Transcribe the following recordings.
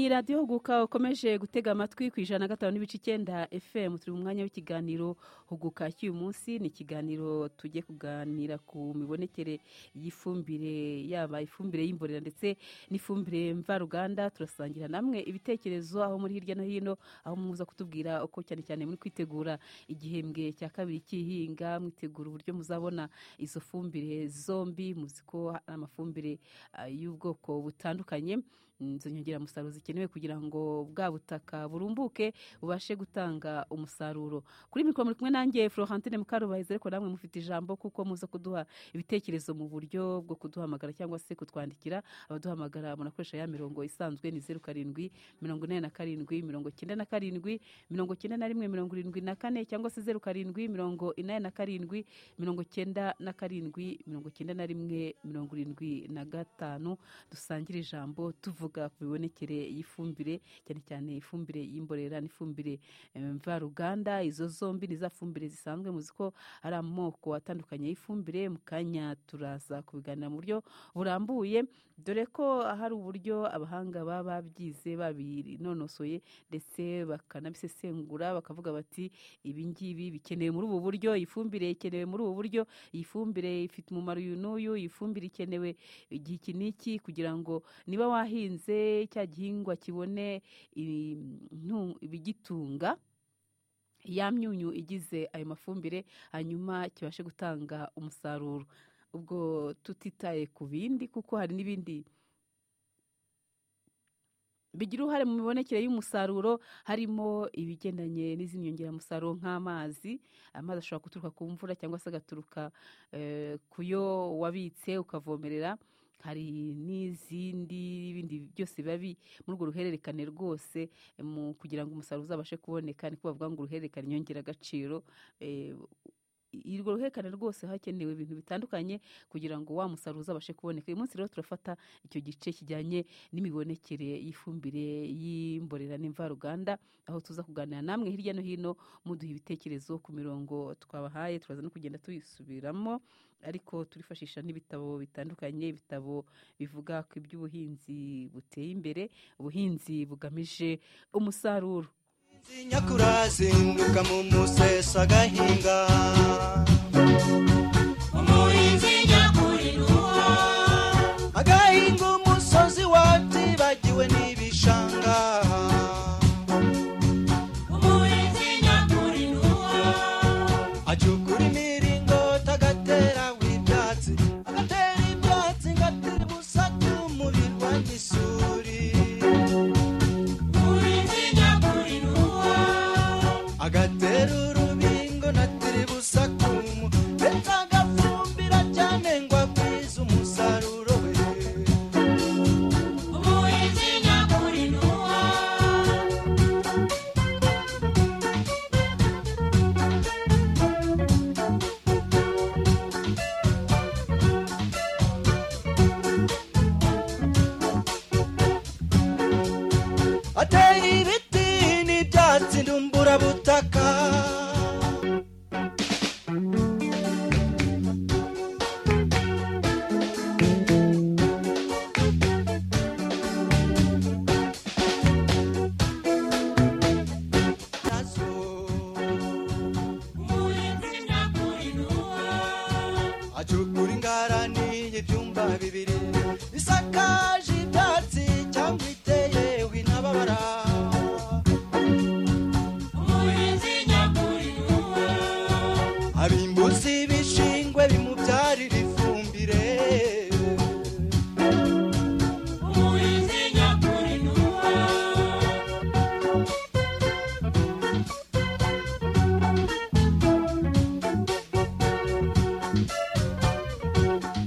radiyo huguka ukomeje gutega amatwi ku ijana na gatanu n'ibice icyenda fm turi mu mwanya w'ikiganiro huguka cy'uyu munsi ni ikiganiro tujye kuganira ku mibonekere y'ifumbire yaba ifumbire y'imborera ndetse n'ifumbire mvaruganda turasangira namwe ibitekerezo aho muri hirya no hino aho muza kutubwira uko cyane cyane muri kwitegura igihembwe cya kabiri cy'ihinga mwitegura uburyo muzabona izo fumbire zombi muzi ko ari amafumbire ah, y'ubwoko butandukanye izo nyongeramusaruro zikenewe kugira ngo bwa butaka burumbuke bubashe gutanga umusaruro kuri mikoro muri kumwe nanjye florentine mukarubahizi ariko namwe mufite ijambo kuko muza kuduha ibitekerezo mu buryo bwo kuduhamagara cyangwa se kutwandikira abaduhamagara munakoresha ya mirongo isanzwe ni zeru karindwi mirongo ine na karindwi mirongo icyenda na karindwi mirongo icyenda na rimwe mirongo irindwi na kane cyangwa se zeru karindwi mirongo inani na karindwi mirongo icyenda na karindwi mirongo icyenda na rimwe mirongo irindwi na gatanu dusangire ijambo tuvuga ku mibonekere y'ifumbire cyane cyane ifumbire y'imborera n'ifumbire eh, mvaruganda izo zombi ni za fumbire zisanzwe muzi ko ari amoko atandukanye y'ifumbire mu kanya turaza kubiganira mu buryo burambuye dore ko hari uburyo abahanga baba babyize babinonosoye ndetse bakanabisesengura bakavuga bati ibi ngibi bikenewe muri ubu buryo iyi fumbire ikenewe muri ubu buryo iyi fumbire ifite umumaro uyu n'uyu iyi fumbire ikenewe igihe iki n'iki kugira ngo niba wahinze cya gihingwa kibone i- ntu- ibigitunga ya myunyu igize ayo mafumbire hanyuma kibashe gutanga umusaruro ubwo tutitaye ku bindi kuko hari n'ibindi bigira uruhare mu mibonekere y'umusaruro harimo ibigendanye n'izindi nyongeramusaruro nk'amazi amazi ashobora guturuka ku mvura cyangwa se agaturuka eh, ku yo wabitse ukavomerera hari n'izindi bindi byose biba bi- muri urwo ruhererekane rwose eh, mu kugira ngo umusaruro uzabashe kuboneka niko bavuga ngo uruhererekane nyongeragaciro eh, irwo ruhererekane rwose hakenewe ibintu bitandukanye kugira ngo wa musaruro uzabashe kuboneka uyu munsi rero turafata icyo gice kijyanye n'imibonekere y'ifumbire y'imborera n'imvaruganda aho tuza kuganira namwe hirya no hino muduha ibitekerezo ku mirongo twabahaye turaza no kugenda tuyisubiramo ariko turifashisha n'ibitabo bitandukanye ibitabo bivuga ku iby'ubuhinzi buteye imbere ubuhinzi bugamije umusaruro zinyakura zinduka mu museso agahinga umurinzi nyakuri n'uwo agahinga umusozi watibagiwe n'ibishanga umurinzi nyakuri n'uwo acukura imiringoti agatera ibyatsi agatera ibyatsi ngatera ubusa bw'umuriro n'isuri umurinzi nyakuri n'uwo agatera urubingo natira ibusa kumu ndetse agafumbira cyane ngo agwize umusaruro we umurinzi nyakuri n'uwo ateye ibiti n'ibyatsi ndumburabutaka umurinzi nyakuri n'uwo acukura ingarani y'ibyumba bibiri isakaje ibyatsi cyangwa iteyeho intababara umurinzi nyakuri n'uwo abimbuza ibishingwe bimubyarira ifumbire umurinzi nyakuri n'uwo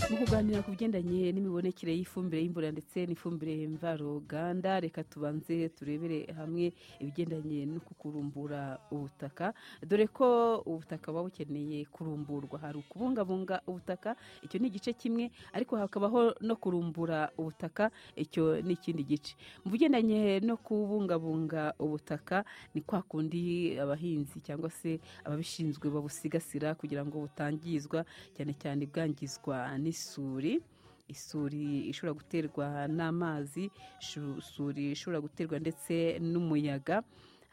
mu kuganira ku bigendanye n'imibonekere y'ifumbire y'imborera ndetse n'ifumbire mvaruganda reka tubanze turebere hamwe ibigendanye no kukurumbura ubutaka dore ko ubutaka buba bukeneye kurumburwa hari ukubungabunga ubutaka icyo ni igice kimwe ariko hakabaho no kurumbura ubutaka icyo ni ikindi gice mu bigendanye no kubungabunga ubutaka ni kwa kundi abahinzi cyangwa se ababishinzwe babusigasira kugira ngo butangizwa cyane cyane bwangizwa n'isuri isuri ishobora guterwa n'amazi ishu- isuri ishobora guterwa ndetse n'umuyaga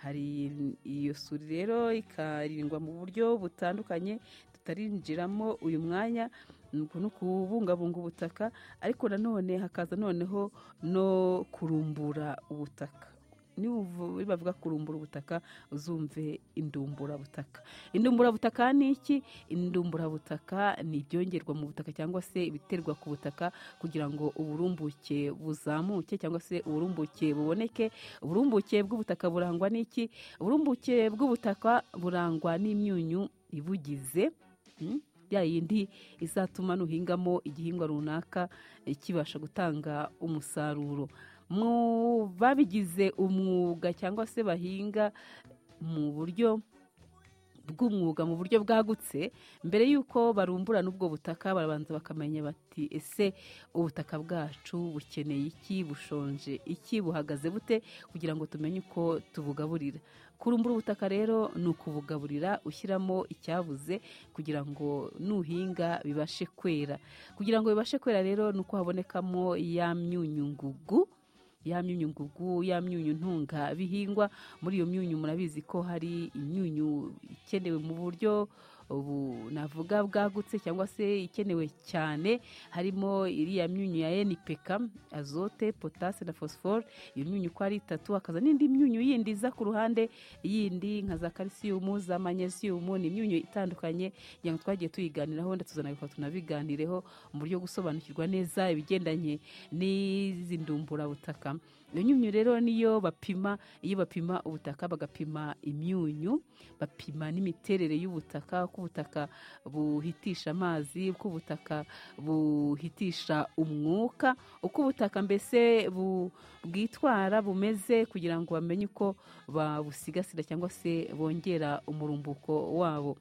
hari iyo suri rero ikarindwa mu buryo butandukanye tutarinjiramo uyu mwanya nuko ni ukubungabunga ubutaka ariko nanone hakaza noneho no kurumbura ubutaka Nibuvu- nibavuga kurumbura ubutaka uzumve indumburabutaka indumburabutaka ni iki indumburabutaka ni ibyongerwa mu butaka cyangwa se ibiterwa ku butaka kugira ngo uburumbuke buzamuke cyangwa se uburumbuke buboneke uburumbuke bw'ubutaka burangwa n'iki uburumbuke bw'ubutaka burangwa n'imyunyu ibugize mm, ya yindi izatuma nuhingamo igihingwa runaka eh, kibasha gutanga umusaruro mu babigize umwuga cyangwa se bahinga mu buryo bw'umwuga mu buryo bwagutse mbere y'uko barumburana ubwo butaka barabanza bakamenya bati ese ubutaka bwacu bukeneye iki bushonje iki buhagaze bute kugira ngo tumenye uko tubugaburira kurumbura ubutaka rero ni ukubugaburira ushyiramo icyabuze kugira ngo nuhinga bibashe kwera kugira ngo bibashe kwera rero ni uko habonekamo ya myunyungugu ya myunyu ngugu ya myunyu ntunga bihingwa muri iyo myunyu murabizi ko hari imyunyu ikenewe mu buryo ubu navuga bwagutse cyangwa se ikenewe cyane harimo iriya myunyu ya NPK azote potase na phosphore iyo myunyu uko ari itatu hakaza n'indi myunyu yindi iza ku ruhande yindi nka za calcium za magnesium ni imyunyu itandukanye kugira ngo twagiye tuyiganiraho ndetse tuzanabikora tunabiganireho mu buryo bwo gusobanukirwa neza ibigendanye n'izi ndumburabutaka iyo myunyu rero niyo bapima iyo bapima ubutaka bagapima imyunyu bapima n'imiterere y'ubutaka uko ubutaka buhitisha amazi uko ubutaka buhitisha umwuka uko ubutaka mbese bu- bwitwara bumeze kugira ngo bamenye uko babusigasira cyangwa se bongera umurumbuko wabo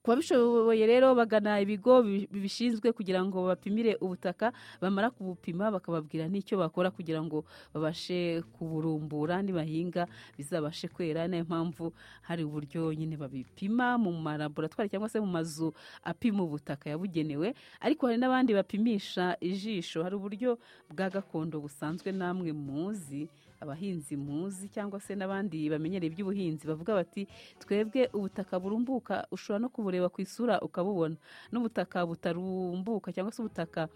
ku babishoboye rero bagana ibigo bi- bibishinzwe kugira ngo bapimire ubutaka bamara kubupima bakababwira n'icyo bakora kugira ngo babashe kuburumbura nibahinga bizabashe kwera niyo mpamvu hari uburyo nyine babipima mu malaboratwari cyangwa se mu mazu apima ubutaka yabugenewe ariko hari n'abandi bapimisha ijisho hari uburyo bwa gakondo busanzwe namwe muzi abahinzi muzi cyangwa se n'abandi bamenyereye iby'ubuhinzi bavuga bati twebwe ubutaka burumbuka ushobora no kubureba ku isura ukabubona n'ubutaka butarumbuka cyangwa se ubutaka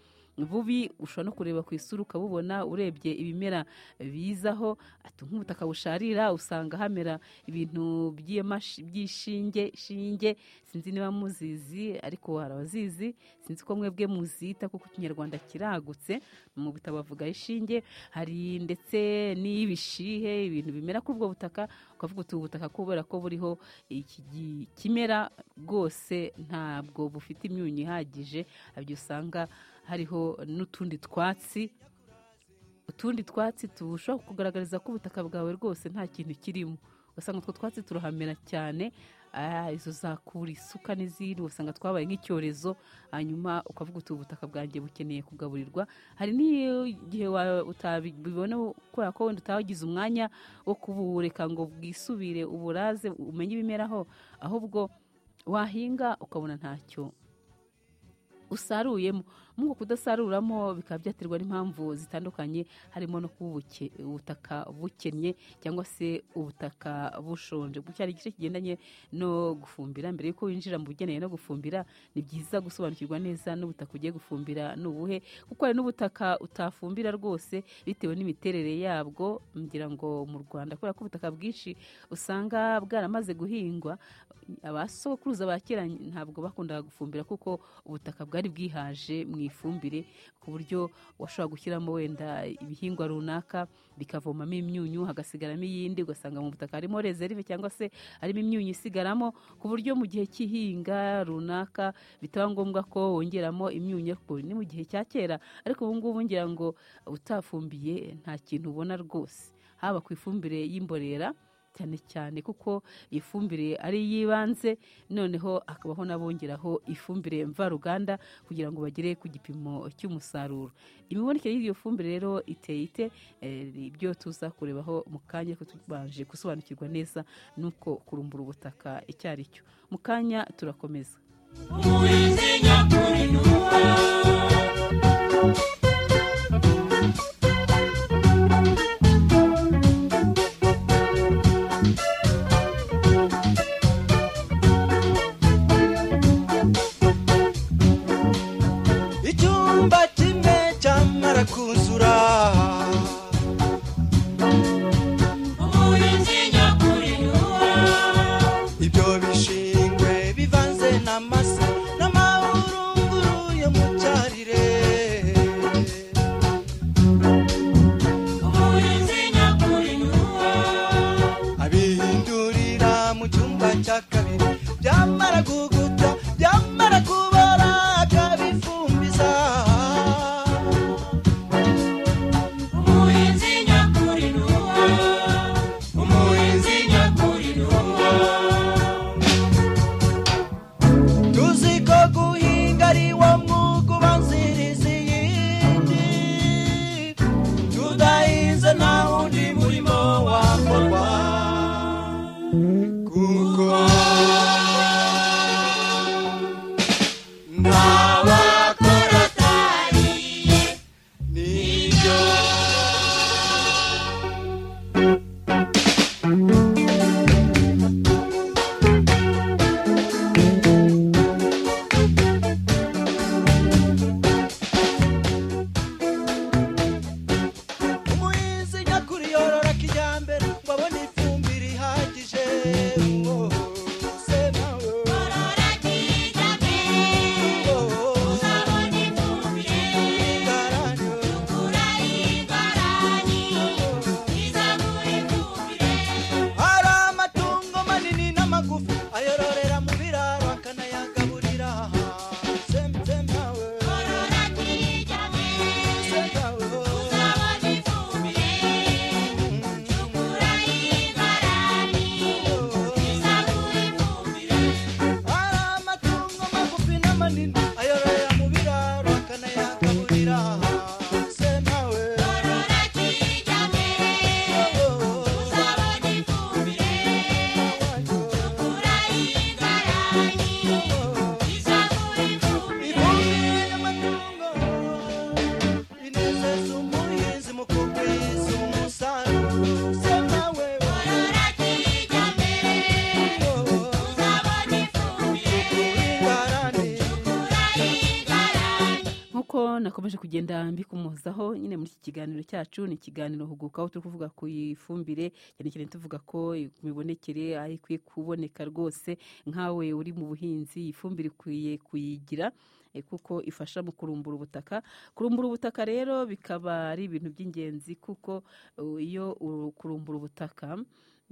bubi ushobora no kureba ku isura ukabubona urebye ibimera bizaho ati nk'ubutaka busharira usanga hamera ibintu by'iyamashi- by'ishinge shinge sinzi niba muzizi ariko hari abazizi sinzi ko mwebwe muzita kuko ikinyarwanda kiragutse mu bitabo bavuga ishinge hari ndetse n'ibishihe ibintu bimera kuri ubwo butaka ukavuga uti ubu butaka kubera ko buriho iki gi- kimera bwose ntabwo bufite imyunyu ihagije ibyo usanga hariho n'utundi twatsi utundi twatsi tushobora kugaragariza ko ubutaka bwawe rwose nta kintu kirimo ugasanga utwo twatsi turahamera cyane ah, izo zakura isuka n'izindi ugasanga twabaye nk'icyorezo hanyuma ukavuga uti ubutaka bwanjye bukeneye kugaburirwa hari n'igihe wa- utabibona kubera ko wenda utagize umwanya wo kubureka ngo bwisubire uburaze umenye ibimeraho ahubwo wahinga ukabona ntacyo usaruyemo muri uko kudasaruramo bikaba byaterwa n'impamvu zitandukanye harimo no kuba ubuke- ubutaka bukennye cyangwa se ubutaka bushonje gutya hari igice kigendanye no gufumbira mbere y'uko winjira mu bugeneye no gufumbira ni byiza gusobanukirwa neza n'ubutaka ugiye gufumbira ni ubuhe kuko hari n'ubutaka utafumbira rwose bitewe n'imiterere yabwo ngira ngo mu rwanda kubera ko ubutaka bwinshi usanga bwaramaze guhingwa abasokuruza ba kera ntabwo bakundaga gufumbira kuko ubutaka bwari bwihaje mu ifumbire ku buryo washobora gushyiramo wenda ibihingwa runaka bikavomamo imyunyu hagasigaramo iyindi ugasanga mu butaka harimo rezerive cyangwa se harimo imyunyu isigaramo ku buryo mu gihe cy'ihinga runaka bitaba ngombwa ko wongeramo imyunyu ariko ni mu gihe cya kera ariko ubu ngubu ngira ngo utafumbiye nta kintu ubona rwose haba ku ifumbire y'imborera cyane cyane kuko ifumbire ari iy'ibanze noneho hakabaho n'abongeraho ifumbire mvaruganda kugira ngo bagere ku gipimo cy'umusaruro imibonekere y'iyo fumbire rero iteye ite Eh, ibyo tuza kurebaho mu kanya ariko tubanje gusobanukirwa neza n'uko kurumbura ubutaka icyo ari cyo mu kanya turakomeza umurinzi nyakuri n'uwa icyumba kimwe cyamara kuzura umurinzi nyakuri ni uwawe ibyo bishingwe bivanze n'amase n'amahurunguru yo mu cyarire umurinzi nyakuri ni uwawe abihindurira mu cyumba cya kabiri byamara guguta byamara kubora akabifumbiza umurinzi nyakuri ni uwawe umurinzi nyakuri ni uwawe tuzi ko guhinga ari wo mwuga ubanziriza iyindi tudahinze nta wundi murimo wakorwa kuko nta wakora atariye nibyo umuhinzi nyakuri yorora kijyambere ngo abone ifumbire ihagije Oh, se nawe. korora kijyambere Oh, uzabona ifumbire garanyo. ukura igarani izagura ifumbire hari amatungo manini n'amagufi ayororera mu biraro akanayagaburira Sem- sem nawe. korora kijyambere Sem nawe. uzabona ifumbire ukura igarani izagura ifumbire hari amatungo magufi n'amanini ayororera mu biraro akanayagaburira Sem nawe. korora kijyambere uzabona ifumbire ukura igarani izagura ifumbire korora kijyambere uzabona ifumbire ukura igarani nk'uko nakomeje kugenda mbikumozaho nyine muri iki kiganiro cyacu ni ikiganiro huguka aho turi kuvuga ku ifumbire cyane cyane tuvuga ko imibonekere aho ikwiye kuboneka rwose nkawe uri mu buhinzi ifumbire ikwiye kuyigira eh, kuko ifasha mu kurumbura ubutaka kurumbura ubutaka rero bikaba ari ibintu by'ingenzi kuko eh, iyo uru- kurumbura ubutaka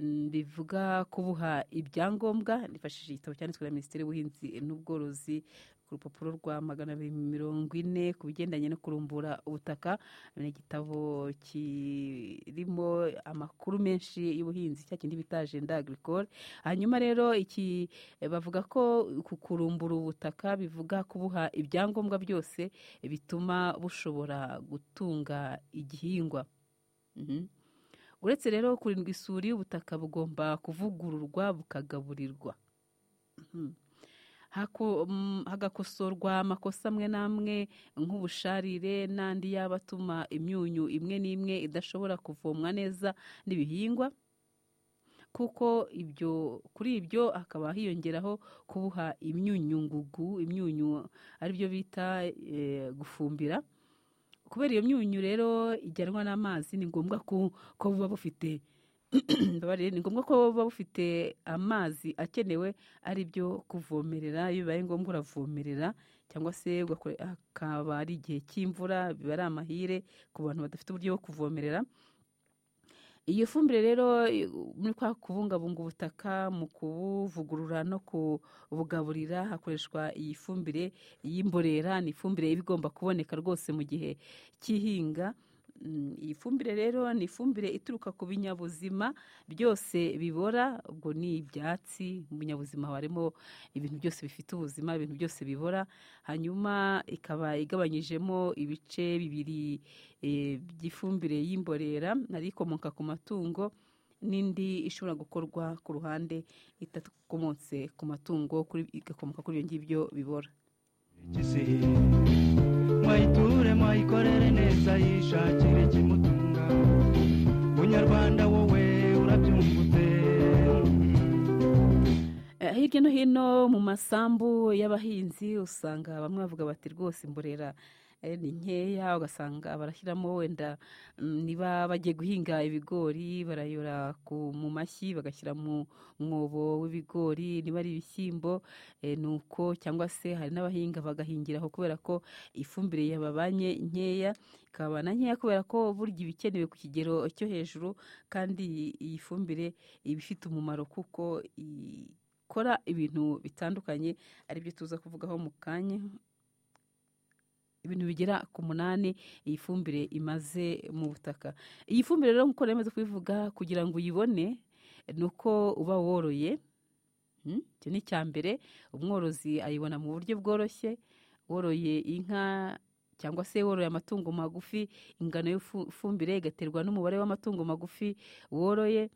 mm, bivuga kubuha ibyangombwa nifashishije igitabo cyanditswe na minisiteri y'ubuhinzi n'ubworozi ku rupapuro rwa magana abiri mirongo ine ku bigendanye no kurumbura ubutaka ni igitabo kirimo amakuru menshi y'ubuhinzi cya kindi bita agenda agricole hanyuma rero iki bavuga ko ku kurumbura ubutaka bivuga kubuha ibyangombwa byose bituma bushobora gutunga igihingwa Mhm. uretse rero kurindwa isuri ubutaka bugomba kuvugururwa bukagaburirwa Mhm. Hako- mm, hagakosorwa amakosa amwe n'amwe nk'ubusharire n'andi yaba atuma imyunyu imwe n'imwe idashobora kuvomwa neza n'ibihingwa kuko ibyo kuri ibyo hakaba hiyongeraho kubuha imyunyu ngugu imyunyu ari byo bita eh, gufumbira kubera iyo myunyu rero ijyanwa n'amazi ni ngombwa ko ko buba bufite mbabarire ni ngombwa ko buba bufite amazi akenewe ari byo kuvomerera iyo bibaye ngombwa uravomerera cyangwa se ugakore- hakaba ari igihe cy'imvura biba ari amahire ku bantu badafite uburyo bwo kuvomerera iyo fumbire rero i- muri kwa kubungabunga ubutaka mu kubuvugurura no kubugaburira hakoreshwa iyi fumbire y'imborera ni ifumbire iba igomba kuboneka rwose mu gihe cy'ihinga Mm, iyi fumbire rero ni ifumbire ituruka ku binyabuzima byose bibora ubwo ni ibyatsi mu binyabuzima haba harimo ibintu byose bifite ubuzima ibintu byose bibora hanyuma ikaba igabanyijemo ibice bibiri eh, by'ifumbire y'imborera hari ikomoka ku matungo n'indi ishobora gukorwa ku ruhande itakomotse ku matungo kuri- igakomoka kuri ibyo ngibyo bibora Kisihi. mwayiture mwayikorere neza yishakire ikimutunga munyarwanda wowe urabyungutse Eh, hirya no hino mu masambu y'abahinzi usanga bamwe bavuga bati rwose imborera eh, ni nkeya ugasanga barashyiramo wenda mm, niba bagiye guhinga ibigori barayora ku- mu mashyi bagashyira mu mwobo w'ibigori niba ari ibishyimbo eh, ni uko cyangwa se hari n'abahinga bagahingiraho kubera ko ifumbire yababanye nkeya ikaba na nkeya kubera ko burya iba ikenewe ku kigero cyo hejuru kandi iyi- iyi fumbire iba ifite umumaro kuko ikora ibintu bitandukanye aribyo tuza kuvugaho mu kanya ibintu bigera ku munani iyi fumbire imaze mu butaka iyi fumbire rero nk'uko nari maze kubivuga kugira ngo uyibone ni uko uba woroye Mm, icyo ni icya mbere umworozi ayibona mu buryo bworoshye woroye inka cyangwa se woroye amatungo magufi ingano y'ifumbire igaterwa n'umubare w'amatungo magufi woroye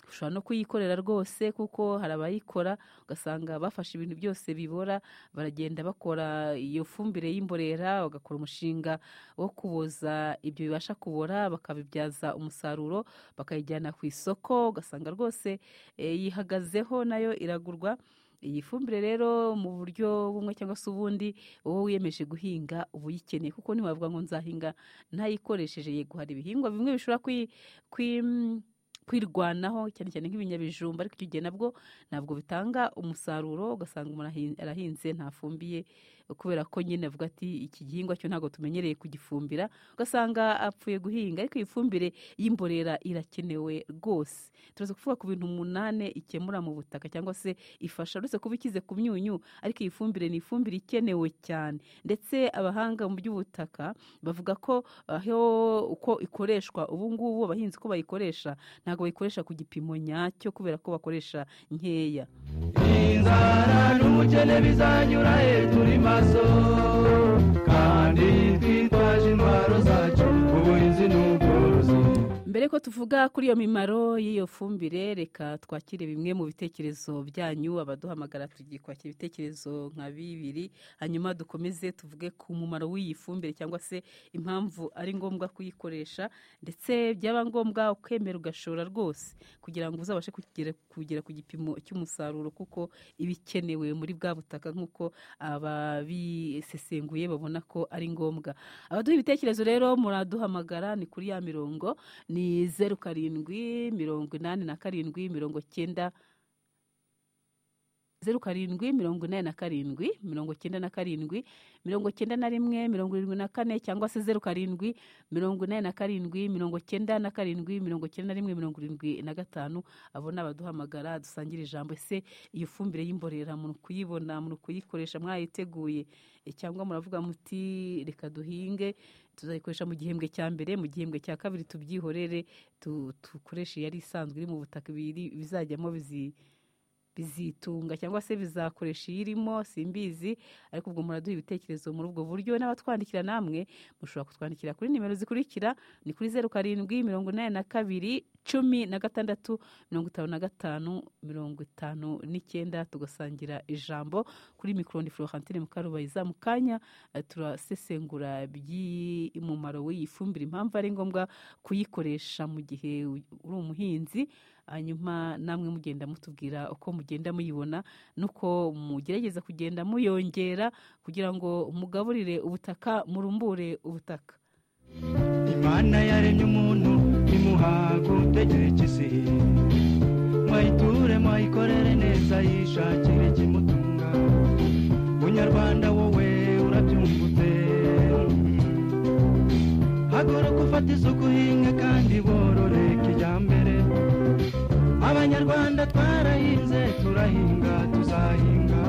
ushobora no kuyikorera rwose kuko hari abayikora ugasanga bafashe ibintu byose bibora baragenda bakora iyo fumbire y'imborera bagakora umushinga wo kuboza ibyo bibasha kubora bakabibyaza umusaruro bakayijyana ku isoko ugasanga rwose eh, yihagazeho nayo iragurwa iyi fumbire rero mu buryo bumwe cyangwa se ubundi wowe wiyemeje guhinga uba uyikeneye kuko ntiwavuga ngo nzahinga ntayikoresheje yego hari ibihingwa bimwe bishobora kwi, kwi, kwirwanaho cyane cyane nk'ibinyabijumba ariko icyo gihe nabwo ntabwo bitanga umusaruro ugasanga umuntu ahin- arahinze ntafumbiye kubera ko nyine avuga ati iki gihingwa cyo ntabwo tumenyereye kugifumbira ugasanga apfuye guhinga ariko iyi fumbire y'imborera irakenewe rwose turaza kuvuga ku bintu umunani ikemura mu butaka cyangwa se ifasha uretse kuba ikize ku myunyu ariko iyi fumbire ni ifumbire ikenewe cyane ndetse abahanga mu by'ubutaka bavuga ko aho uko ikoreshwa ubu ngubu abahinzi ko bayikoresha ntabwo bayikoresha ku gipimo nyacyo kubera ko bakoresha nkeya inzara n'ubukene bizanyura he turi maso kandi twitwaje intwaro zacu ubuhinzi n'ubworozi mbere ko tuvuga kuri iyo mimaro y'iyo fumbire reka twakire bimwe mu bitekerezo byanyu abaduhamagara tugiye kwakira ibitekerezo nka bibiri hanyuma dukomeze tuvuge ku mumaro w'iyi fumbire cyangwa se impamvu ari ngombwa kuyikoresha ndetse byaba ngombwa ukemera ugashora rwose kugira ngo uzabashe kugera, kugera ku gipimo cy'umusaruro kuko iba ikenewe muri bwa butaka nk'uko ababisesenguye babona ko ari ngombwa abaduha ibitekerezo rero muraduhamagara ni kuri ya mirongo ni zeru karindwi mirongo inani na karindwi mirongo cyenda zeru karindwi mirongo inani na karindwi mirongo cyenda na karindwi mirongo cyenda na rimwe mirongo irindwi na kane cyangwa se zeru karindwi mirongo inani na karindwi mirongo cyenda na karindwi mirongo cyenda na rimwe mirongo irindwi na gatanu abo ni abaduhamagara dusangira ijambo ese iyo fumbire y'imborera mu kuyibona mu kuyikoresha mwayiteguye E, cyangwa muravuga muti reka duhinge tuzayikoresha mu gihembwe cya mbere mu gihembwe cya kabiri tubyihorere tu- dukoreshe yari isanzwe iri mu butaka ibiri- bizajyamo bizi bizitunga cyangwa se bizakoresha iyirimo simbizi ariko ubwo muraduha ibitekerezo muri ubwo buryo n'abatwandikira namwe mushobora kutwandikira kuri nimero zikurikira ni kuri zeru karindwi mirongo inani na kabiri cumi na gatandatu mirongo itanu na gatanu mirongo itanu n'icyenda tugasangira ijambo kuri mikoro ni florentine mukarubayiza mu kanya eh, turasesengura iby'umumaro w'iyi fumbire impamvu ari ngombwa kuyikoresha mu gihe u- uri umuhinzi hanyuma namwe mugenda mutubwira uko mugenda muyibona nuko mugerageza kugenda muyongera kugira ngo mugaburire ubutaka murumbure ubutaka imana yaremye umuntu imuha gutekereza mwayiture mwayikorere neza yishakire ikimutunga munyarwanda wowe urabyumva ute haguruka ufate isuku uhinga kandi borore kijyambere abanyarwanda twarahinze turahinga tuzahinga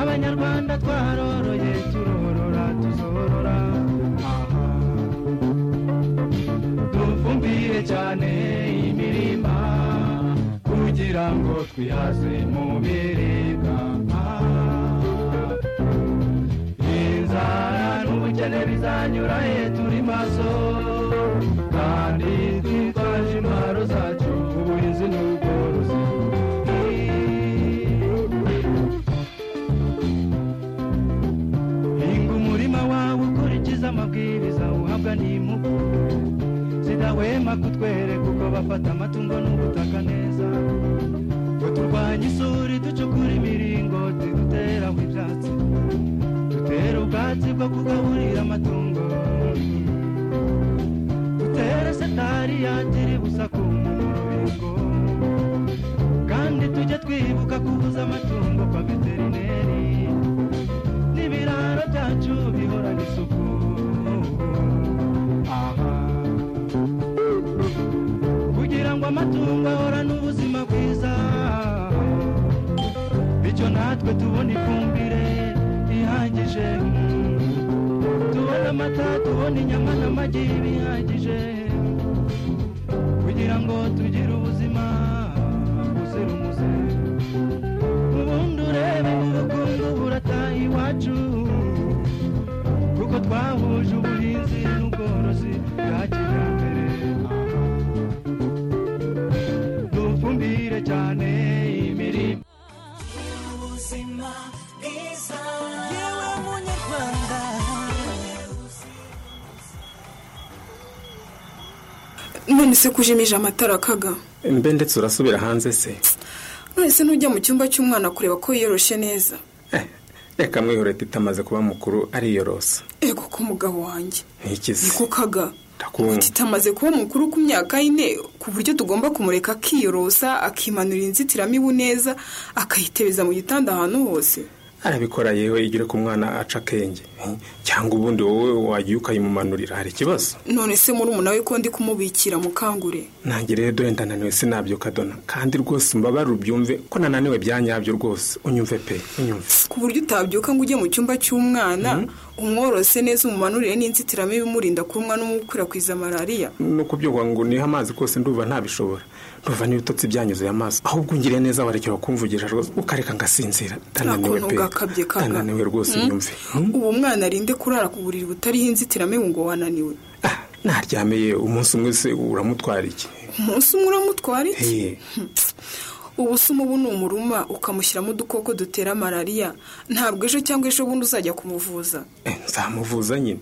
abanyarwanda twaroroye turorora tuzorora aha dufumbire cyane imirima kugira ngo twihaze mu biribwa inzara n'ubukene bizanyura he turi maso kandi twitwaje intwaro zacu ubuhinzi n'ubworozi hinga umurima wawe ukurikiza amabwiriza uhabwa n'impugu zidahwema kutwereka uko bafata amatungo n'ubutaka neza ngo turwanye isuri ducukura imiringoti duteraho ibyatsi dutera ubwo ubwatsi bwo kugaburira amatungo dutere setari yagira ibusa ku murubingo kandi tujye twibuka kubuza amatungo kwa veterineri n'ibiraro byacu bihorana isuku aha kugira ngo amatungo ahorane ubuzima bwiza bityo natwe tubona ifumbire ihagije tubona amata tubona inyama n'amagi bihagije kugira ngo tugire ubuzima buzira umuze ubundi urebe ubukungu burataha iwacu kuko twahuje ubuhinzi n'ubworozi bwa kijyambere dufumbire cyane imirima yewe munyarwanda none se kujimije amatara akaga mbe ndetse urasubira hanze se none se ntujya mu cyumba cy'umwana kureba ko yiyoroshe neza Eh, reka mwihorete itamaze kuba mukuru ariyorosa ego ko umugabo wanjye ntikize niko kaga ndakumva tutamaze kuba mukuru ku myaka y'ine ku buryo tugomba kumureka akiyorosa akimanurira inzitiramibu neza akayitebeza mu gitanda ahantu hose arabikora yewe igire ku mwana aca akenge Eh, cyangwa ubundi wowe wagiye ukayimumanurira hari ikibazo none se muri we ko ndi kumubikira mukangure nange rero dore ndananiwe sinabyuka dona kandi rwose mbabare ubyumve ko nananiwe byanyabyo rwose unyumve pe unyumve ku buryo utabyuka ngo ujye mu cyumba cy'umwana umworose neza umumanurire n'inzitiramibu imurinda kurumwa no gukwirakwiza malariya no kubyuka ngo niha amazi kose ndumva ntabishobora ndumva n'ibitotsi byanyuzuye amaso ahubwo ungiriye neza warekera kumvugisha rwose ukareka ngasinzira Nta ndananiwe kuntu pe ugakabye kaga. ndananiwe rwose nyumve Hmm? ubu umwana arinde kurara ku buriri butariho inzitiramibu ngo wananiwe Ah, naryameye umunsi umwe se uramutwara iki umunsi umwe uramutwara iki Eh, ubu se umubu ni umuruma ukamushyiramo udukoko dutera malariya ntabwo ejo cyangwa ejo bundi uzajya kumuvuza eh, nzamuvuza nyine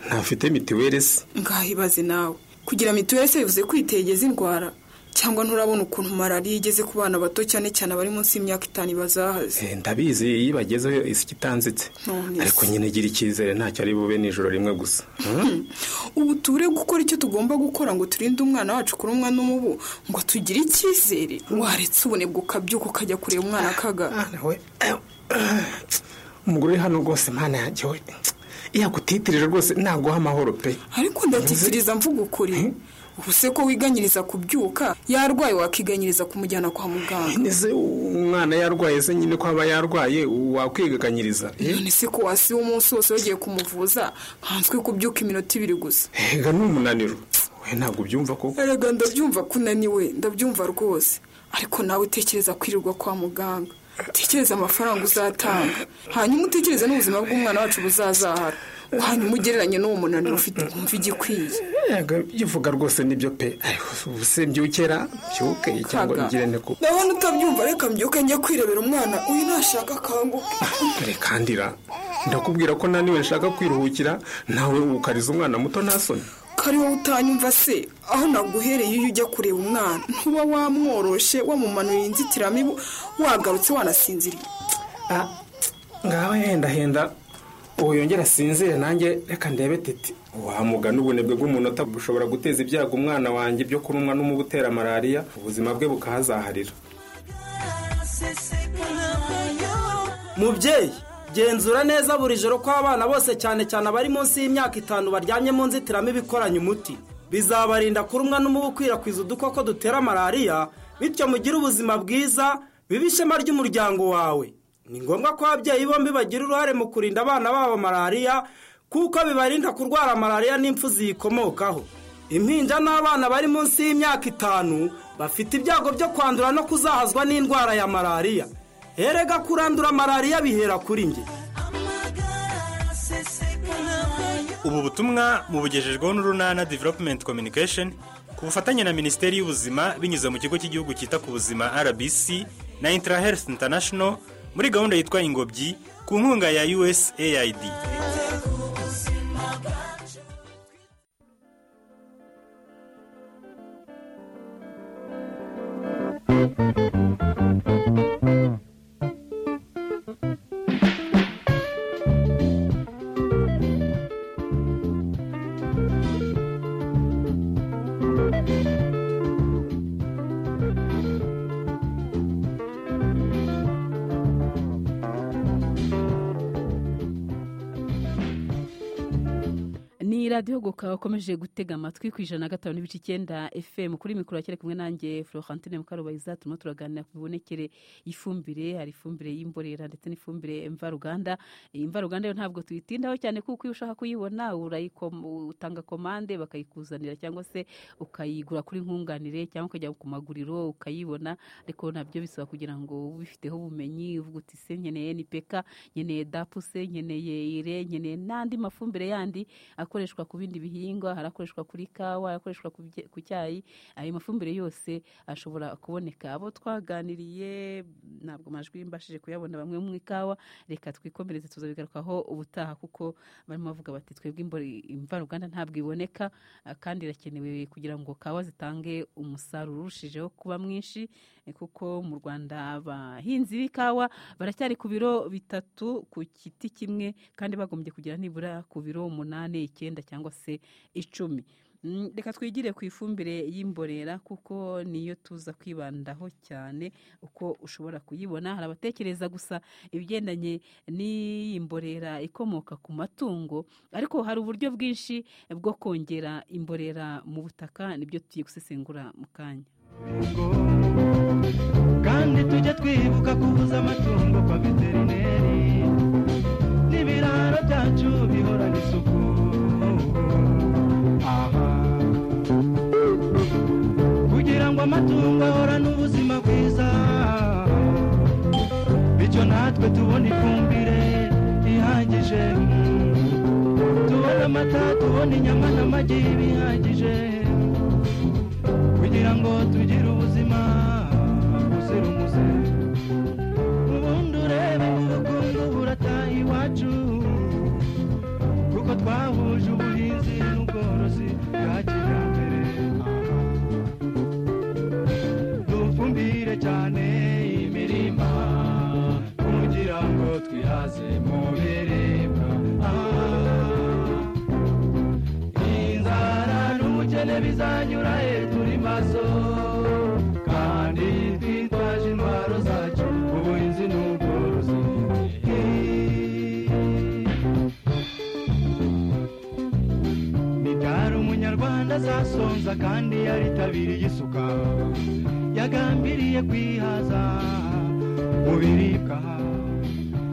ntafite mitiweli se ngaho ibaze nawe kugira mituweli se bivuze kwitegeza indwara cyangwa nturabona ukuntu malariya igeze ku bana bato cyane cyane abari munsi y'imyaka itanu bazahaze Eh, ndabizi iyo ibagezeho isi itanzitse None ariko se. nyine gira icyizere ntacyo ari bube nijoro rimwe gusa Hmm? ubu tubure gukora icyo tugomba gukora ngo turinde umwana wacu kurumwa n'umubu ngo tugire icyizere waretse ubunebwe ukabyuka ukajya kureba umwana akaga Ah, nawe. Eh, eh, umugore uri hano rwose mana yanjye we iyo agutitirije rwose naguha amahoro pe ariko ndatikiriza mvuga ukuri ubu se ko wiganyiriza kubyuka yarwaye wakiganyiriza kumujyana kwa muganga nese umwana yarwaye se nyine ko aba yarwaye wakwigaganyiriza Eh? none se ko wasiba umunsi wose wagiye kumuvuza nkanswe kubyuka iminota ibiri gusa ega ni umunaniro we ntabwo ubyumva koko erega ndabyumva ko unaniwe ndabyumva rwose ariko nawe utekereza kwirirwa kwa muganga utekereza amafaranga uzatanga hanyuma utekereze n'ubuzima bw'umwana wacu buzazahara hanyuma ugereranye n'uwo munaniro ufite wumva igikwiye Ega, bivuga rwose nibyo pe ariko ubu se mbyukera mbyuke cyangwa Kaga. ugire nte ko ndabona utabyumva reka mbyuke njye kwirebera umwana uyu nashaka akanguka rekandira ndakubwira ko naniwe nshaka kwiruhukira nawe ukariza umwana muto ntasoni kari wowe utanyumva se aho naguhereye iyo ujya kureba umwana ntuba wamworoshe wamumanuriye inzitiramibu wagarutse wanasinziriye Ah, ngaho hendahenda ubu yongera asinzire nanjye reka ndebe titi wamugana ubunebwe bw'umunota bushobora guteza ibyago umwana wanjye byo kurumwa n'umubu utera malariya ubuzima bwe bukahazaharira mubyeyi genzura neza buri joro ko abana bose cyane cyane abari munsi y'imyaka itanu baryamye mu nzitiramibu ikoranye umuti bizabarinda kurumwa n'umubu ukwirakwiza udukoko dutera malariya bityo mugire ubuzima bwiza bibe ishema ry'umuryango wawe ni ngombwa ko ababyeyi bombi bagira uruhare mu kurinda abana babo malariya kuko bibarinda kurwara malariya n'impfu ziyikomokaho impinja n'abana bari munsi y'imyaka itanu bafite ibyago byo kwandura no kuzahazwa n'indwara ya malariya erega kurandura malariya bihera kuri njye ubu butumwa mubugejejweho n'urunana development communication ku bufatanye na minisiteri y'ubuzima binyuze mu kigo cy'igihugu cyita ku buzima rbc na intrahealth international muri gahunda yitwa ingobyi ku nkunga ya usaid radiyo guka ukomeje gutega amatwi ku ijana na gatanu n'ibice icyenda fm kuri mikoro yakere kumwe nanjye florentine mukarubayiza turimo turaganira ku bibonekere y'ifumbire hari ifumbire y'imborera ndetse n'ifumbire mvaruganda Iyi mvaruganda yo ntabwo tuyitindaho cyane kuko iyo ushaka kuyibona urayikomo- utanga komande bakayikuzanira cyangwa se ukayigura kuri nkunganire cyangwa ukajya ku maguriro ukayibona ariko nabyo bisaba kugira ngo ubifiteho ubumenyi uvuga uti se nkeneye ni peka nkeneye dapuse nkeneye ire nkeneye n'andi mafumbire yandi akoreshwa ku bindi bihingwa hari akoreshwa kuri kawa akoreshwa ku bye- ku cyayi ayo mafumbire yose ashobora kuboneka abo twaganiriye ntabwo amajwi mbashije kuyabona bamwe mu ikawa reka twikomereze tuzabigarukaho ubutaha kuko barimo bavuga bati twebwe imbori- imvaruganda ntabwo iboneka ah, kandi irakenewe kugira ngo kawa zitange umusaruro urushijeho kuba mwinshi eh, kuko mu rwanda abahinzi b'ikawa baracyari ku biro bitatu ku giti kimwe kandi bagombye kugira nibura ku biro umunani icyenda cyangwa se icumi Mm, reka twigire ku ifumbire y'imborera kuko niyo tuza kwibandaho cyane uko ushobora kuyibona hari abatekereza gusa ibigendanye n'iyi mborera ikomoka ku matungo ariko hari uburyo bwinshi bwo kongera imborera mu butaka nibyo tugiye gusesengura mu kanya kandi tujye twibuka kubuza amatungo kwa veterineri n'ibiraro byacu bihorana isuku aha kugira ngo amatungo ahorane ubuzima bwiza bityo natwe tubone ifumbire ihagije tubone amata tubone inyama n'amagi bihagije kugira ngo tugire ubuzima buzira umuze ubundi urebe ubukungu burataha iwacu kuko twahuje ubuhinzi n'ubworozi bwa kijyambere dufumbire cyane imirima kugira ngo twihaze mu biribwa Ah. inzara n'ubukene bizanyura he turi maso kandi twitwaje intwaro zacu ubuhinzi n'ubworozi ni ryari umunyarwanda azasonza kandi yaritabiriye isuka yagambiriye kwihaza mu biribwa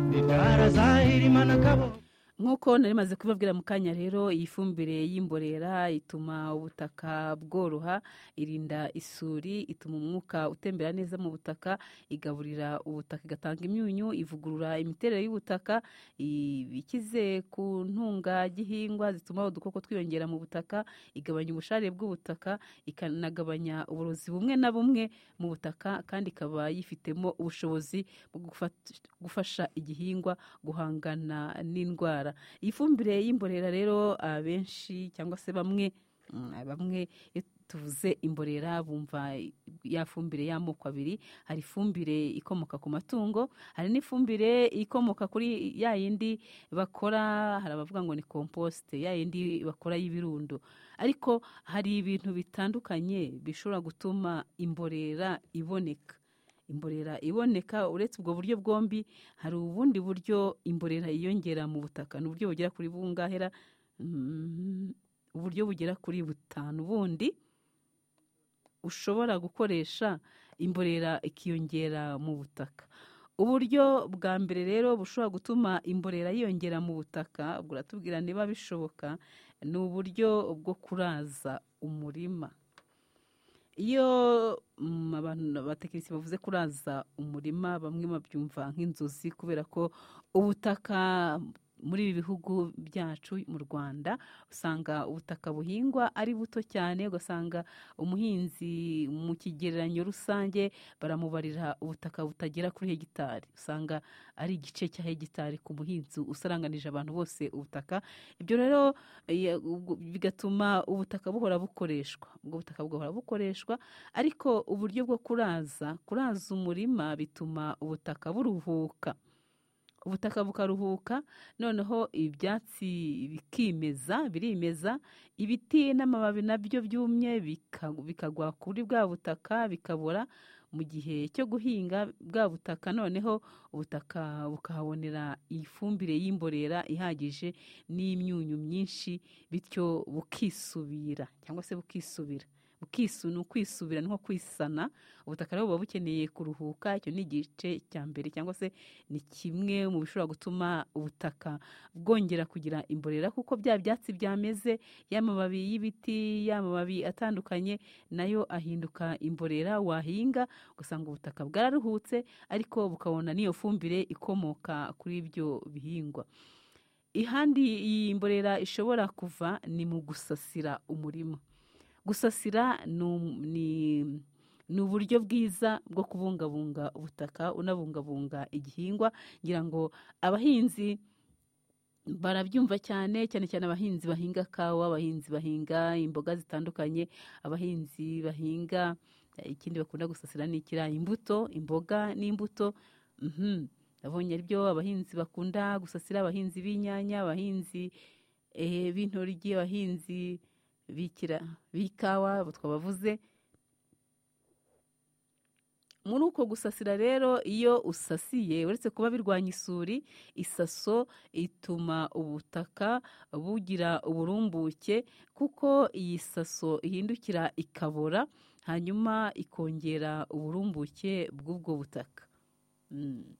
ni ryari azahirimana akaboko nk'uko nari maze kubibabwira mu kanya rero iyi fumbire y'imborera ituma ubutaka bworoha irinda isuri ituma umwuka utembera neza mu butaka igaburira ubutaka igatanga imyunyu ivugurura imiterere y'ubutaka i- ikize ku ntungagihingwa zituma udukoko twiyongera mu butaka igabanya ubushare bw'ubutaka ikanagabanya uburozi bumwe na bumwe mu butaka kandi ikaba yifitemo ubushobozi bwo gufat- gufasha igihingwa guhangana n'indwara iyi fumbire y'imborera rero abenshi cyangwa se bamwe mm, bamwe iyo tuvuze imborera bumva ya fumbire y'amoko abiri hari ifumbire ikomoka ku matungo hari n'ifumbire ikomoka kuri ya yindi bakora hari abavuga ngo ni komposite ya yindi bakora y'ibirundo ariko hari ibintu bitandukanye bishobora gutuma imborera iboneka imborera iboneka uretse ubwo buryo bwombi hari ubundi buryo imborera yiyongera mu butaka ni uburyo bugera kuri bungahera Mm, uburyo bugera kuri butanu bundi ushobora gukoresha imborera ikiyongera mu butaka uburyo bwa mbere rero bushobora gutuma imborera yiyongera mu butaka buratubwira niba bishoboka ni uburyo bwo kuraza umurima iyo mm, abantu abatekinisiye bavuze kuraza umurima bamwe babyumva nk'inzozi kubera ko ubutaka muri ibi bihugu byacu mu rwanda usanga ubutaka buhingwa ari buto cyane ugasanga umuhinzi mu kigereranyo rusange baramubarira ubutaka butagera kuri hegitari usanga ari igice cya hegitari ku muhinzi usaranganije abantu bose ubutaka ibyo rero eh, ubwo- bigatuma ubutaka buhora bukoreshwa ubwo butaka buhora bukoreshwa ariko uburyo bwo kuraza kuraza umurima bituma ubutaka buruhuka ubutaka bukaruhuka noneho ibyatsi bikimeza birimeza ibiti n'amababi nabyo byumye bika- bikagwa kuri bwa butaka bikabora mu gihe cyo guhinga bwa butaka noneho ubutaka bukahabonera ifumbire y'imborera ihagije n'imyunyu myinshi bityo bukisubira cyangwa se bukisubira bukisu ni ukwisubira ni nko kwisana ubutaka rero buba bukeneye kuruhuka icyo ni igice cya mbere cyangwa se ni kimwe mu bishobora gutuma ubutaka bwongera kugira imborera kuko bya byatsi byameze y'amababi y'ibiti y'amababi atandukanye nayo ahinduka imborera wahinga ugasanga ubutaka bwararuhutse ariko bukabona n'iyo fumbire ikomoka kuri ibyo bihingwa ihandi iyi mborera ishobora kuva ni mu gusasira umurima gusasira ni um- ni- ni uburyo bwiza bwo kubungabunga ubutaka unabungabunga igihingwa ngira ngo abahinzi barabyumva cyane cyane cyane abahinzi bahinga kawa abahinzi bahinga imboga zitandukanye abahinzi bahinga eh, ikindi bakunda gusasira ni ikirayi imbuto imboga n'imbuto Mhm. nabonye ari byo abahinzi bakunda gusasira abahinzi b'inyanya abahinzi eh, b'intoryi abahinzi bikira b'ikawa abo twabavuze muri uko gusasira rero iyo usasiye uretse kuba birwanya isuri isaso ituma ubutaka bugira uburumbuke kuko iyi saso ihindukira ikabora hanyuma ikongera uburumbuke bw'ubwo butaka Mm.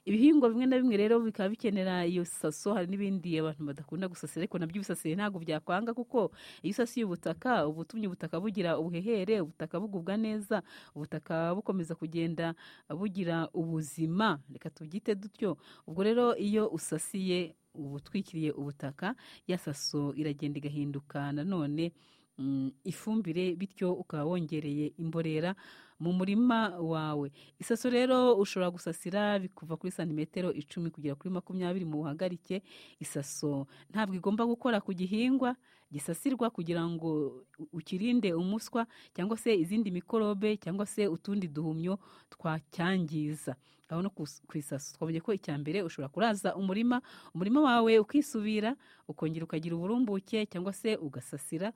ibihingwa bimwe na bimwe rero bikaba bikenera iyo saso hari n'ibindi abantu badakunda gusasira ariko nabyo ibisasiye ntabwo byakwanga kuko iyo usasiye ubutaka uba utumye ubutaka bugira ubuhehere ubutaka bugubwa neza ubutaka bukomeza kugenda bugira ubuzima reka tubyite dutyo ubwo rero iyo usasiye uba utwikiriye ubutaka ya saso iragenda igahinduka nanone mm, ifumbire bityo ukaba wongereye imborera mu murima wawe isaso rero ushobora gusasira bikuva kuri santimetero icumi kugera kuri makumyabiri mu buhagarike isaso ntabwo igomba gukora ku gihingwa gisasirwa kugira ngo u- ukirinde umuswa cyangwa se izindi mikorobe cyangwa se utundi duhumyo twacyangiza aho no kus- ku isaso twabonye ko icya mbere ushobora kuraza umurima umurima wawe ukisubira ukongera ukagira uburumbuke cyangwa se ugasasira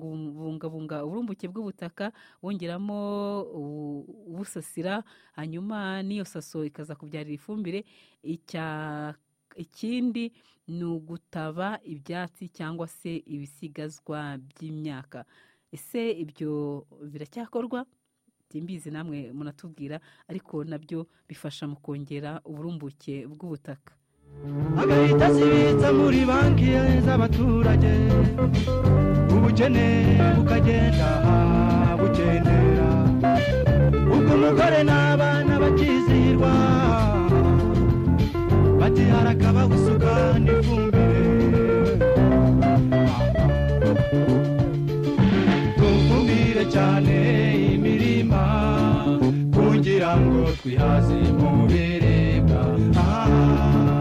ukabungabunga uburumbuke bw'ubutaka wongeramo ubu- ubusasira hanyuma n'iyo saso ikaza kubyarira ifumbire icya ikindi ni ugutaba ibyatsi cyangwa se ibisigazwa by'imyaka ese ibyo biracyakorwa simbizi namwe munatubwira ariko nabyo bifasha mu kongera uburumbuke bw'ubutaka agahita asibitsa muri banki z'abaturage ubukene bukagenda bugendera ubwo umugore n'abana bakizihirwa bati harakabagusuka n'ifumbire tufumbire cyane imirima kugira ngo twihaze mu biribwa Ah.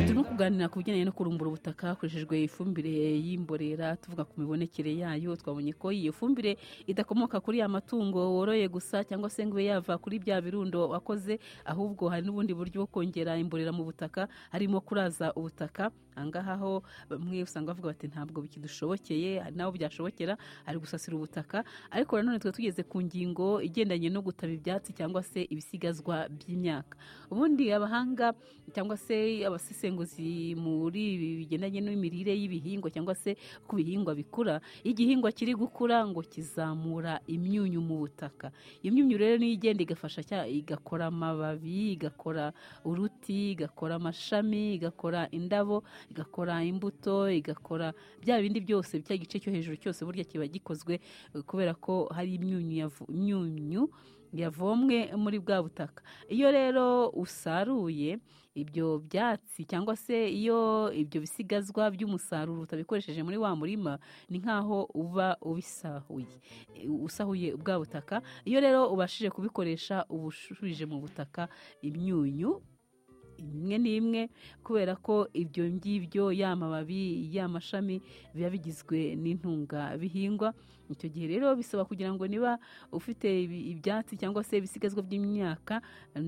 turimo kuganira ku bijyanye no kurumbura ubutaka hakoreshejwe ifumbire y'imborera tuvuga ku mibonekere yayo twabonye ko iyo fumbire idakomoka kuri ya matungo woroye gusa cyangwa se ngo ibe yava kuri bya birundo wakoze ahubwo hari n'ubundi buryo bwo kongera imborera mu butaka harimo kuraza ubutaka ahangaha ho bamwe usanga bavuga bati ntabwo bikidushobokeye hari n'abo byashobokera ari gusasira ubutaka ariko nanone twe tugeze ku ngingo igendanye no gutaba ibyatsi cyangwa se ibisigazwa by'imyaka ubundi abahanga cyangwa se abasesenguzi muri ibi bigendanye n'imirire y'ibihingwa cyangwa se uko ibihingwa bikura iyo igihingwa kiri gukura ngo kizamura imyunyu mu butaka iyo myunyu rero niyo igenda igafasha cya igakora amababi igakora uruti igakora amashami igakora indabo igakora imbuto igakora bya bindi byose cya gice cyo hejuru cyose burya kiba gikozwe eh, kubera ko hari imyunyu yavu- imyunyu yavomwe muri bwa butaka iyo rero usaruye ibyo byatsi cyangwa se iyo ibyo bisigazwa by'umusaruro utabikoresheje muri wa murima ni nk'aho uba ubisahuye E, usahuye bwa butaka iyo rero ubashije kubikoresha uba ushubije mu butaka imyunyu imwe n'imwe kubera ko ibyo ngibyo ya mababi y'amashami biba bigizwe n'intungabihingwa icyo gihe rero bisaba kugira ngo niba ufite ibi- ibyatsi cyangwa se ibisigazwa by'imyaka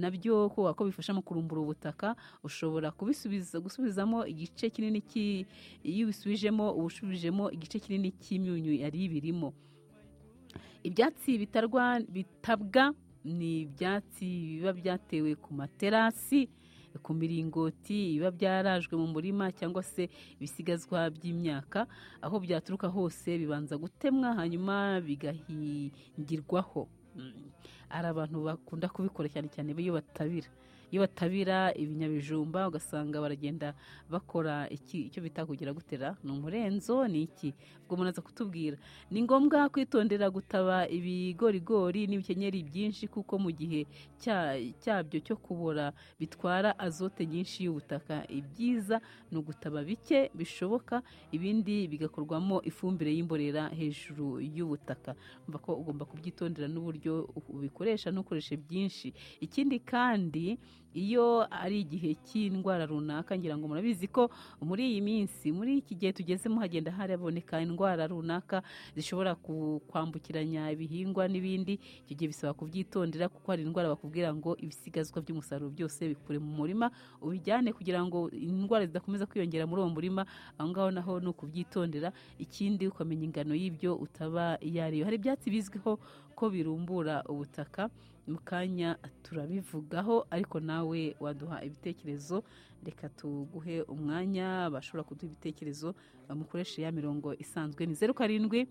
nabyo kubera ko bifasha mu kurumbura ubutaka ushobora kubisubiza gusubizamo igice kinini cy'i- iyo ubisubijemo uba ushubijemo igice kinini cy'imyunyu yari birimo ibyatsi bitarwa bitabwa ni ibyatsi biba byatewe ku materasi ku miringoti biba byarajwe mu murima cyangwa se ibisigazwa by'imyaka aho byaturuka hose bibanza gutemwa hanyuma bigahingirwaho Mm. hari abantu bakunda kubikora cyane cyane iyo batabira iyo batabira ibinyabijumba ugasanga baragenda bakora iki- icyo bita kugira gutera ni umurenzo ni iki ubwo umuntu aza kutubwira ni ngombwa kwitondera gutaba ibigorigori n'ibikenyeri byinshi kuko mu gihe cya- cyabyo cyo kubora bitwara azote nyinshi y'ubutaka ibyiza ni ugutaba bike bishoboka ibindi bigakorwamo ifumbire y'imborera hejuru y'ubutaka umva ko ugomba kubyitondera n'uburyo ubikoresha ntukoreshe byinshi ikindi kandi iyo ari igihe cy'indwara runaka ngira ngo murabizi ko muri iyi minsi muri iki gihe tugezemo hagenda haraboneka indwara runaka zishobora ku- kwambukiranya ibihingwa n'ibindi icyo gihe bisaba kubyitondera kuko hari indwara bakubwira ngo ibisigazwa by'umusaruro byose bikure mu murima ubijyane kugira ngo indwara zidakomeza kwiyongera muri uwo murima aho ngaho naho ni ukubyitondera ikindi ukamenya ingano y'ibyo utaba iyo ariyo hari ibyatsi bizwiho ko birumbura ubutaka mu kanya turabivugaho ariko nawe waduha ibitekerezo reka tuguhe umwanya bashobora kuduha ibitekerezo bamukoreshe ya mirongo isanzwe ni zeru karindwi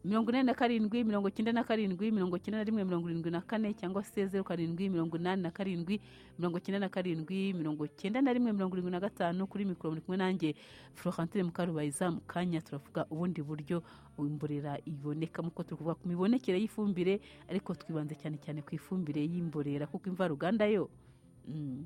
mirongo ine na karindwi mirongo icyenda na karindwi mirongo icyenda na rimwe mirongo irindwi na kane cyangwa se zeru karindwi mirongo inani na karindwi mirongo icyenda na karindwi mirongo icyenda na rimwe mirongo irindwi na gatanu kuri mikoro muri kumwe nanjye florentine mukarubayiza mu kanya turavuga ubundi buryo imborera iboneka nk'uko turi kuvuga ku mibonekere y'ifumbire ariko twibanze cyane cyane ku ifumbire y'imborera kuko imvaruganda yo mm,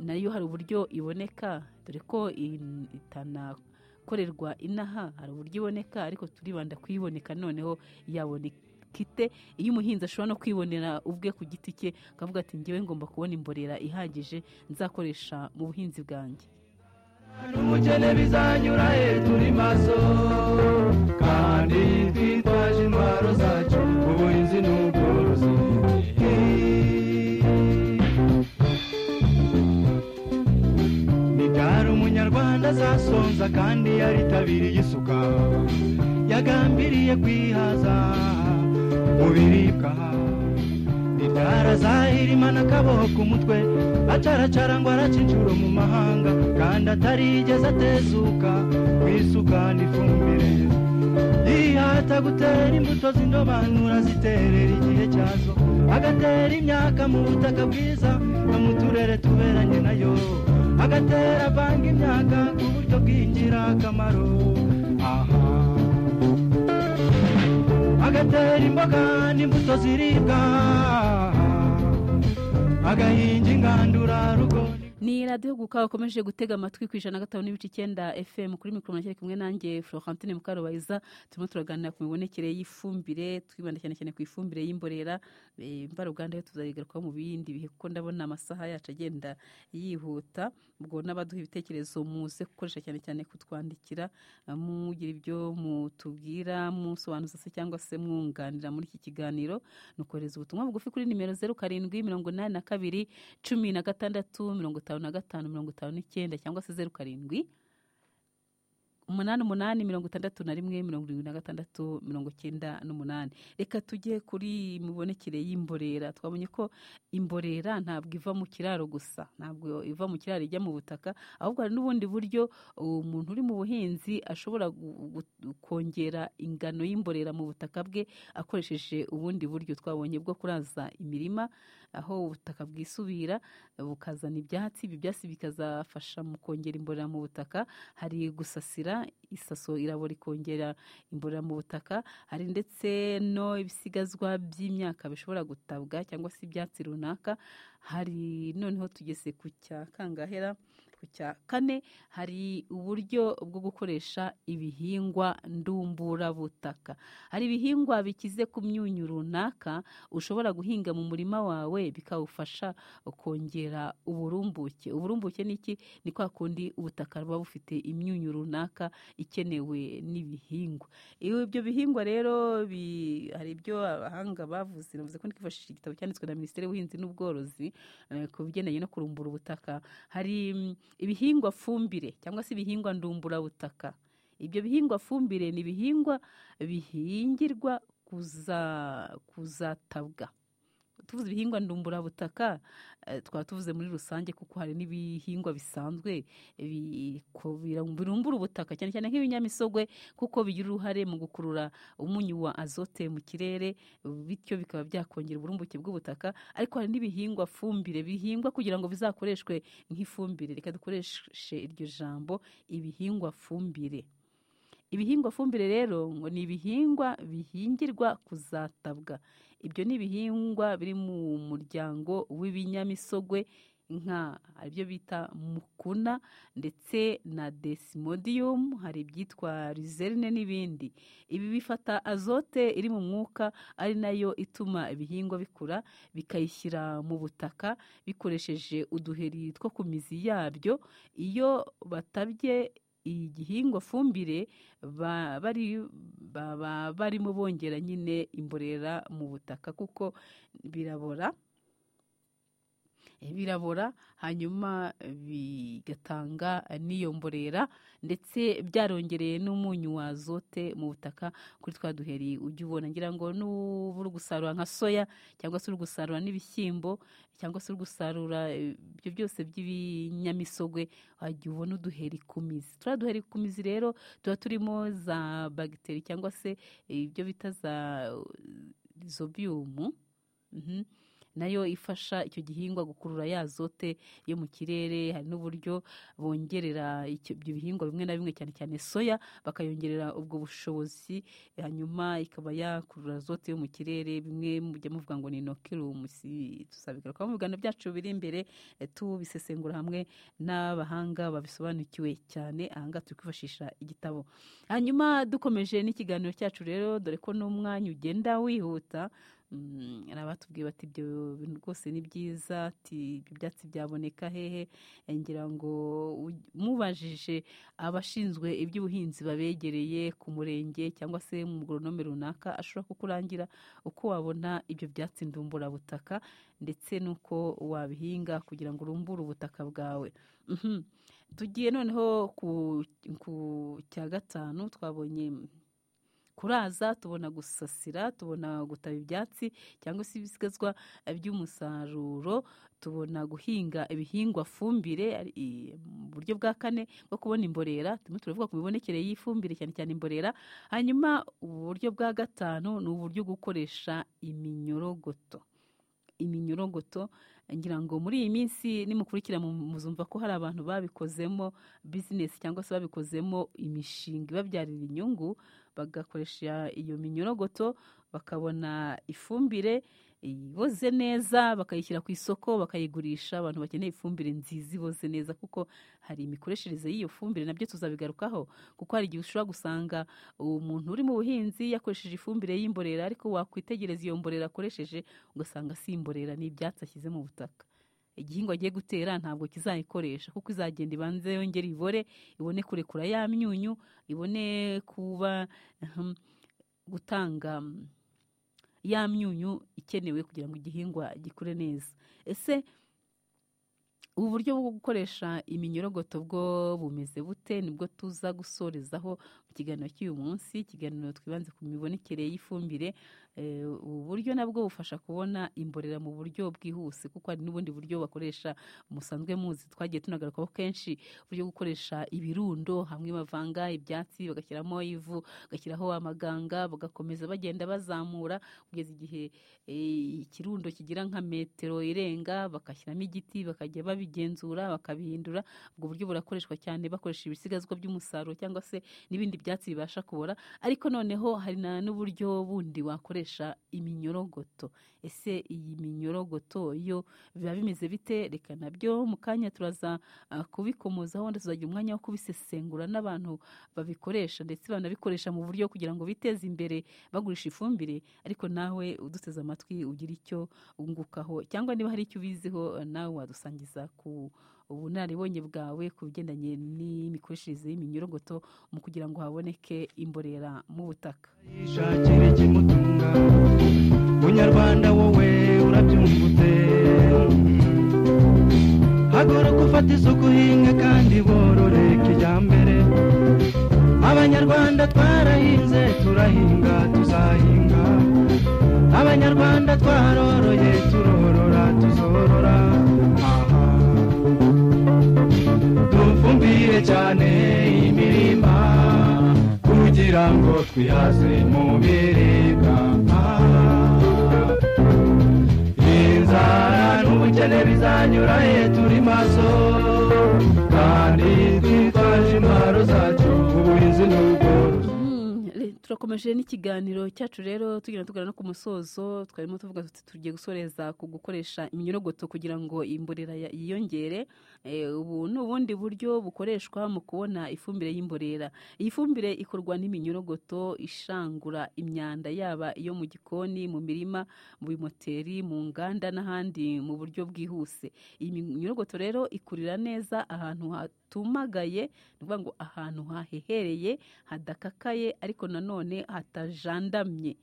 nayo hari uburyo iboneka dore ko in- itanakorerwa inaha hari uburyo iboneka ariko turibanda kuyiboneka noneho yaboneka ite iyo umuhinzi ashobora no kwibonera ubwe ku giti cye akavuga ati ngewe ngomba kubona imborera ihagije nzakoresha mu buhinzi bwanjye n'umukene bizanyura he turi maso kandi twitwaje intwaro zacu ubuhinzi n'ubworozi ni ryari umunyarwanda azasonza kandi yaritabiriye isuka yagambiriye kwihaza mu biribwa ni ryari azahirimana akaboho ku mutwe acaracara ngo araca inshuro mu mahanga kandi atarigeze atezuka mu isuka n'ifumbire yihata gutera imbuto z'indobanura ziterera igihe cyazo agatera imyaka mu butaka bwiza no mu turere tuberanye nayo agatera avanga imyaka ku buryo bw'ingirakamaro aha agatera imboga n'imbuto ziribwa agahinga ingandurarugo ni radiyo guka wakomeje gutega amatwi ku ijana na gatanu n'ibice icyenda fm kuri mikoro na kumwe nanjye florentine mukarubayiza turimo turaganira ku mibonekere y'ifumbire twibanda cyane cyane ku ifumbire y'imborera eh, mvaruganda yo tuzayigarukaho mu bindi bihe kuko ndabona amasaha yacu agenda yihuta ubwo n'abaduha ibitekerezo muze gukoresha cyane cyane kutwandikira eh, mugira ibyo mutubwira musobanuza se cyangwa se mwunganira muri iki kiganiro ni ukohereza ubutumwa bugufi kuri nimero zeru karindwi mirongo inani na kabiri cumi na gatandatu mirongo itanu na gatanu mirongo itanu n'icyenda cyangwa se zeru karindwi umunani umunani mirongo itandatu na rimwe mirongo irindwi na gatandatu mirongo icyenda n'umunani reka tujye kuri mibonekere y'imborera twabonye ko imborera ntabwo iva mu kiraro gusa ntabwo iva mu kiraro ijya mu butaka ahubwo hari n'ubundi buryo umuntu uri mu buhinzi ashobora gu- gu- kongera ingano y'imborera mu butaka bwe akoresheje ubundi buryo twabonye bwo kuraza imirima aho ubutaka bwisubira bukazana ibyatsi ibi byatsi bikazafasha mu kongera imborera mu butaka hari gusasira isaso irabora ikongera imborera mu butaka hari ndetse no ibisigazwa by'imyaka bishobora gutabwa cyangwa se ibyatsi runaka hari noneho tugeze ku cya kangahera ku cya kane hari uburyo bwo gukoresha ibihingwa ndumburabutaka hari ibihingwa bikize ku myunyu runaka ushobora guhinga mu murima wawe bikawufasha kongera uburumbuke uburumbuke ni iki ni kwa kundi ubutaka buba bufite imyunyu runaka ikenewe n'ibihingwa iyo ibyo bihingwa rero bi- hari ibyo abahanga bavuze navuze ko ndikifashisha igitabo cyanditswe na minisiteri y'ubuhinzi n'ubworozi eh, ku bigendanye no kurumbura ubutaka hari mm, ibihingwa fumbire cyangwa se ibihingwa ndumburabutaka ibyo bihingwa fumbire ni ibihingwa bihingirwa kuza kuzatabwa tuvuze ibihingwa ndumburabutaka eh, twaba tuvuze muri rusange kuko hari n'ibihingwa bisanzwe biko- biram- birumbura ubutaka cyane cyane nk'ibinyamisogwe kuko bigira uruhare mu gukurura umunyu wa azote mu kirere bityo bikaba byakongera uburumbuke bw'ubutaka ariko hari n'ibihingwa fumbire bihingwa kugira ngo bizakoreshwe nk'ifumbire reka dukoreshe iryo jambo ibihingwa fumbire ibihingwa fumbire rero ngo ni ibihingwa bihingirwa kuzatabwa ibyo ni ibihingwa biri mu muryango w'ibinyamisogwe nka hari ibyo bita mukuna ndetse na desimodiyumu hari ibyitwa rizerine n'ibindi ibi bifata azote iri mu mwuka ari nayo ituma ibihingwa bikura bikayishyira mu butaka bikoresheje uduheri two ku mizi yabyo iyo batabye igihingwa fumbire ba- bari baba barimo bongera nyine imborera mu butaka kuko birabora birabora hanyuma bigatanga n'iyo mborera ndetse byarongereye n'umunyu wa azote mu butaka kuri twa duheri ujya ubona ngira ngo n'uba uri gusarura nka soya cyangwa se uri gusarura n'ibishyimbo cyangwa se uri gusarura eh, ibyo byose by'ibinyamisogwe wajya ubona uduheri ku mizi turiya duheri ku mizi rero tuba turimo za bagiteri cyangwa se eh, ibyo bita za zobiyumu Mhm. nayo ifasha icyo gihingwa gukurura ya azote yo mu kirere hari n'uburyo bongerera icyo- ibyo bihingwa bimwe na bimwe cyane cyane soya bakayongerera ubwo bushobozi hanyuma ikaba yakurura azote yo mu kirere bimwe mujya muvuga ngo ni inokirumu si tuzabigarukaho mu biganiro byacu biri imbere eh, tubisesengura hamwe n'abahanga babisobanukiwe cyane ahangaha turi kwifashisha igitabo hanyuma dukomeje n'ikiganiro cyacu rero dore ko n'umwanya ugenda wihuta Mm, hari abatubwiye bati ibyo bintu rwose ni byiza ati ibyo byatsi byaboneka hehe Eh, ngira ngo u- mubajije abashinzwe iby'ubuhinzi babegereye ku murenge cyangwa se mu goronome runaka ashobora kukurangira uko wabona ibyo byatsi ndumburabutaka ndetse n'uko wabihinga kugira ngo urumbure ubutaka bwawe Mhm. tugiye noneho ku- ku cya gatanu twabonye kuraza tubona gusasira tubona gutaba ibyatsi cyangwa se ibisigazwa by'umusaruro tubona guhinga ibihingwa fumbire ari- i- mu buryo bwa kane bwo kubona imborera turimo turavuga ku mibonekere y'ifumbire cyane cyane imborera hanyuma uburyo bwa gatanu ni uburyo bwo gukoresha iminyorogoto iminyorogoto ngira ngo muri iyi minsi nimukurikira mu- muzumva ko hari abantu babikozemo bizinesi cyangwa se babikozemo imishinga ibabyarira inyungu bagakoresha iyo minyorogoto bakabona ifumbire iboze neza bakayishyira ku isoko bakayigurisha abantu bakeneye ifumbire nziza iboze neza kuko hari imikoreshereze y'iyo fumbire nabyo tuzabigarukaho kuko hari igihe ushobora gusanga umuntu uri mu buhinzi yakoresheje ifumbire y'imborera ariko wakwitegereza iyo mborera akoresheje ugasanga si imborera ni ibyatsi ashyize mu butaka igihingwa agiye gutera ntabwo kizayikoresha kuko izagenda ibanze yongere ibore ibone kurekura ya myunyu ibone kuba ahem, gutanga mm, ya myunyu ikenewe kugira ngo igihingwa gikure neza ese ubu buryo bwo gukoresha iminyorogoto bwo bumeze bute nibwo tuza gusorezaho mu kiganiro cy'uyu munsi ikiganiro twibanze ku mibonekere y'ifumbire Eh, ubu buryo nabwo bufasha kubona imborera mu buryo bwihuse kuko hari n'ubundi buryo bakoresha musanzwe muzi twagiye tunagarukaho kenshi uburyo bwo gukoresha ibirundo hamwe bavanga ibyatsi bagashyiramo ivu bagashyiraho amaganga bagakomeza bagenda bazamura kugeza igihe eh, ikirundo kigira nka metero irenga bagashyiramo igiti bakajya babigenzura bakabihindura ubwo buryo burakoreshwa cyane bakoresha ibisigazwa by'umusaruro cyangwa se n'ibindi byatsi bibasha kubora ariko noneho hari na n'uburyo bundi wakoresha iminyorogoto ese iyi minyorogoto yo biba bimeze bite reka nabyo mu kanya turaza ah, kubikomozaho wenda tuzagira umwanya wo kubisesengura n'abantu babikoresha ndetse banabikoresha mu buryo kugira ngo biteze imbere bagurisha ifumbire ariko nawe uduteze amatwi ugira icyo ungukaho cyangwa niba hari icyo ubiziho nawe wadusangiza ku ubunararibonye bwawe ku bigendanye n'imikoreshereze y'iminyorogoto mu kugira ngo haboneke imborera mu butaka yishakira ikimutunga munyarwanda wowe urabyumva ute haguruka ufate isuku uhinge kandi borore kijyambere aba abanyarwanda twarahinze turahinga tuzahinga abanyarwanda twaroroye turorora tuzorora aha dufumbire cyane imirima kugira ngo twihaze mu biribwa Ah. inzara n'ubukene bizanyura he turi maso kandi twitwaje intwaro zacu ubuhinzi n'ubworozi Mm, re- turakomeje n'ikiganiro cyacu rero tugenda tugana no ku musozo twarimo tuvuga tuti tugiye gusoreza ku gukoresha iminyorogoto kugira ngo imborera ya- yiyongere Eh, ubu ni ubundi buryo bukoreshwa mu kubona ifumbire y'imborera iyi fumbire ikorwa n'iminyorogoto ishangura imyanda yaba iyo mu gikoni mu mirima mu bimoteri mu nganda n'ahandi mu buryo bwihuse iyi minyorogoto rero ikurira neza ahantu hatumagaye ni ukuvuga ngo ahantu hahehereye hadakakaye ariko nanone hatajandamye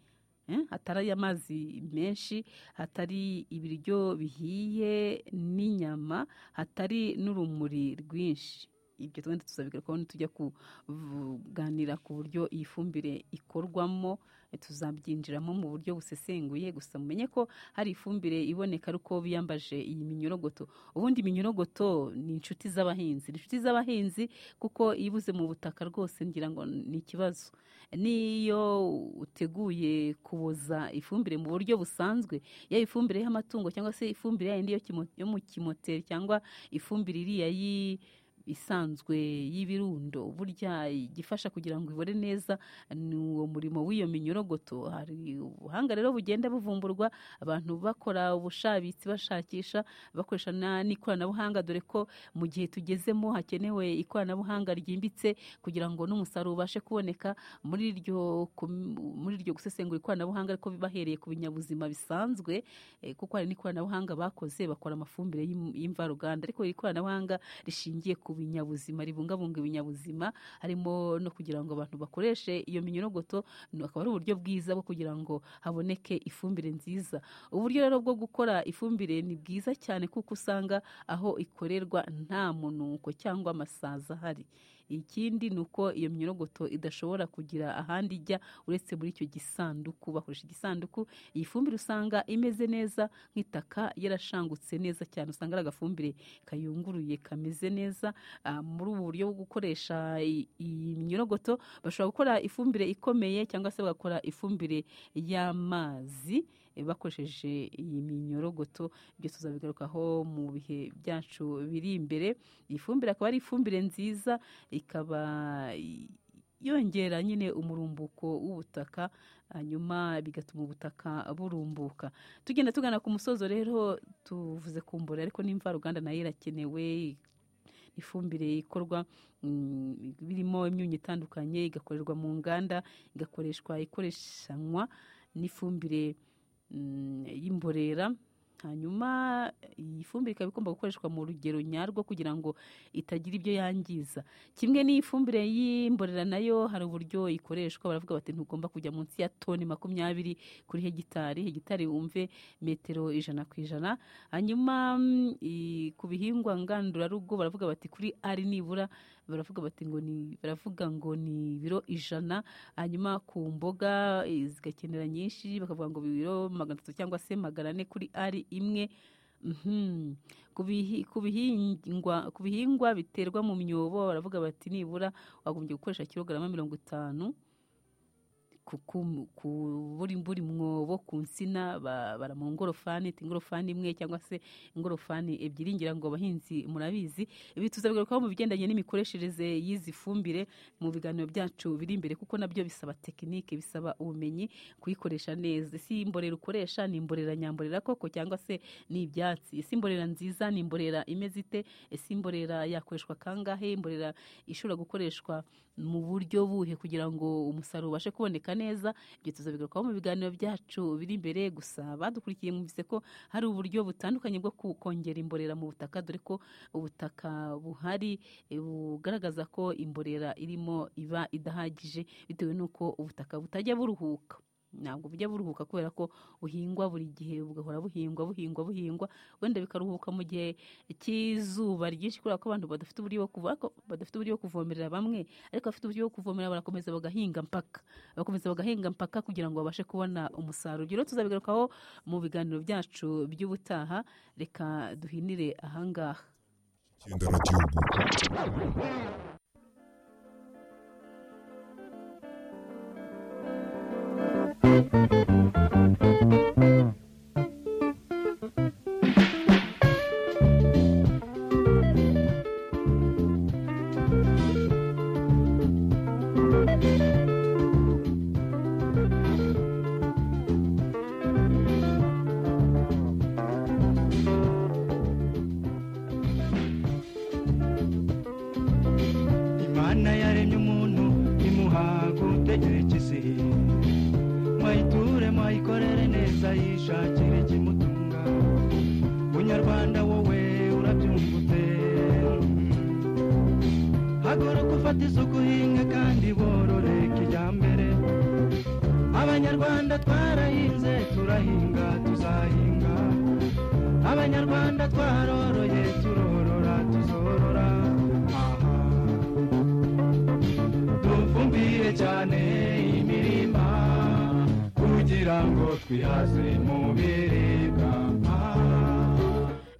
Eh, hatari amazi menshi hatari ibiryo bihiye n'inyama hatari n'urumuri rwinshi ibyo twenda tuzabigarukaho nitujya kuganira ku buryo iyi fumbire ikorwamo eh, tuzabyinjiramo mu buryo busesenguye gusa mumenye ko hari ifumbire iboneka ari uko biyambaje iyi minyorogoto ubundi iminyorogoto ni inshuti z'abahinzi ni inshuti z'abahinzi kuko iyo ibuze mu butaka rwose ngira ngo ni ikibazo n'iyo uteguye kuboza ifumbire mu buryo busanzwe yaba ifumbire y'amatungo cyangwa se ifumbire yayindi yo kimo- yo mu kimoteri cyangwa ifumbire iriya y'i isanzwe y'ibirundo burya igifasha kugira ngo ibore neza ni uwo murimo w'iyo minyorogoto hari ubuhanga rero bugenda buvumburwa abantu bakora ubushabitsi bashakisha bakoresha na- n'ikoranabuhanga dore ko mu gihe tugezemo hakenewe ikoranabuhanga ryimbitse kugira ngo n'umusaruro ubashe kuboneka muri iryo kum- muri iryo gusesengura ikoranabuhanga ariko bahereye ku binyabuzima bisanzwe eh, kuko hari n'ikoranabuhanga bakoze bakora amafumbire y'im- y'imvaruganda ariko iri koranabuhanga rishingiye ku binyabuzima ribungabunga ibinyabuzima harimo no kugira ngo abantu bakoreshe iyo minyorogoto ni- akaba ari uburyo bwiza bwo kugira ngo haboneke ifumbire nziza uburyo rero bwo gukora ifumbire ni bwiza cyane kuko usanga aho ikorerwa nta munuko cyangwa amasazi ahari ikindi ni uko iyo minyorogoto idashobora kugira ahandi ijya uretse muri icyo gisanduku bakoresha igisanduku iyi fumbire usanga imeze neza nk'itaka yarashangutse neza cyane usanga ari agafumbire kayunguruye kameze neza Ah, muri ubu buryo bwo gukoresha i- iyi minyorogoto bashobora gukora ifumbire ikomeye cyangwa se bagakora ifumbire y'amazi eh, bakoresheje iyi minyorogoto ibyo tuzabigarukaho mu bihe byacu biri imbere iyi fumbire akaba ari ifumbire nziza ikaba i- yongera nyine umurumbuko w'ubutaka hanyuma bigatuma ubutaka burumbuka tugenda tugana ku musozo rero tuvuze ku mborera ariko n'imvaruganda nayo irakenewe ifumbire ikorwa mm, birimo imyunyu itandukanye igakorerwa mu nganda igakoreshwa ikoreshanwa n'ifumbire mm, y'imborera hanyuma iyi fumbire ikaba igomba gukoreshwa mu rugero nyarwo kugira ngo itagira ibyo yangiza kimwe n'ifumbire y'imborera nayo hari uburyo ikoreshwa baravuga bati ntugomba kujya munsi ya toni makumyabiri kuri hegitari hegitari wumve metero ijana ku ijana hanyuma mm, i- ku bihingwa ngandurarugo baravuga bati kuri ari nibura baravuga bati ngo ni baravuga ngo ni ibiro ijana hanyuma ku mboga eh, zigakenera nyinshi bakavuga ngo ibiro magana atatu cyangwa se magana ane kuri ari imwe Mhm. Ku bihi- ku bihingwa ku bihingwa biterwa mu myobo baravuga bati nibura wagombye gukoresha kilogarama mirongo itanu ku ku- ku buri buri mwobo ku nsina ba- bara mu ngorofani ati ingorofani imwe cyangwa se ingorofani ebyiri ngira ngo abahinzi murabizi ibi tuzabigarukaho mu bigendanye n'imikoreshereze y'izi fumbire mu biganiro byacu biri imbere kuko nabyo bisaba tekinike bisaba ubumenyi kuyikoresha neza isi imborera ukoresha ni imborera nyamborera koko cyangwa se ni ibyatsi isi imborera nziza ni imborera imeze ite ese imborera yakoreshwa kangahe imborera ishobora gukoreshwa mu buryo buhe kugira ngo umusaruro ubashe kuboneka neza ibyo tuzabigarukaho mu biganiro byacu biri imbere gusa badukurikiye mwumvise ko hari uburyo butandukanye bwo ku- kongera imborera mu butaka dore ko ubutaka buhari eh, bugaragaza ko imborera irimo iba idahagije bitewe n'uko ubutaka butajya buruhuka ntabwo bujya buruhuka kubera ko buhingwa buri gihe bugahora buhingwa buhingwa buhingwa wenda bikaruhuka mu gihe cy'izuba ryinshi kubera ko abantu badafite uburyo bwo kuva badafite uburyo bwo kuvomerera bamwe ariko abafite uburyo bwo kuvomerera barakomeza bagahinga mpaka bagakomeza bagahinga mpaka kugira ngo babashe kubona umusaruro urugero tuzabigarukaho mu biganiro byacu by'ubutaha reka duhinire ahangaha imana yaremye umuntu imuha gutekereza mwayiture mwayikorere neza yishakire ikimutunga munyarwanda wowe urabyumva ute haguruka ufata isuku uhinga kandi borore kijyambere abanyarwanda twarahinze turahinga tuzahinga abanyarwanda twaroroye turorora tuzorora aha dufumbire cyane imirima kugira ngo twihaze mu biribwa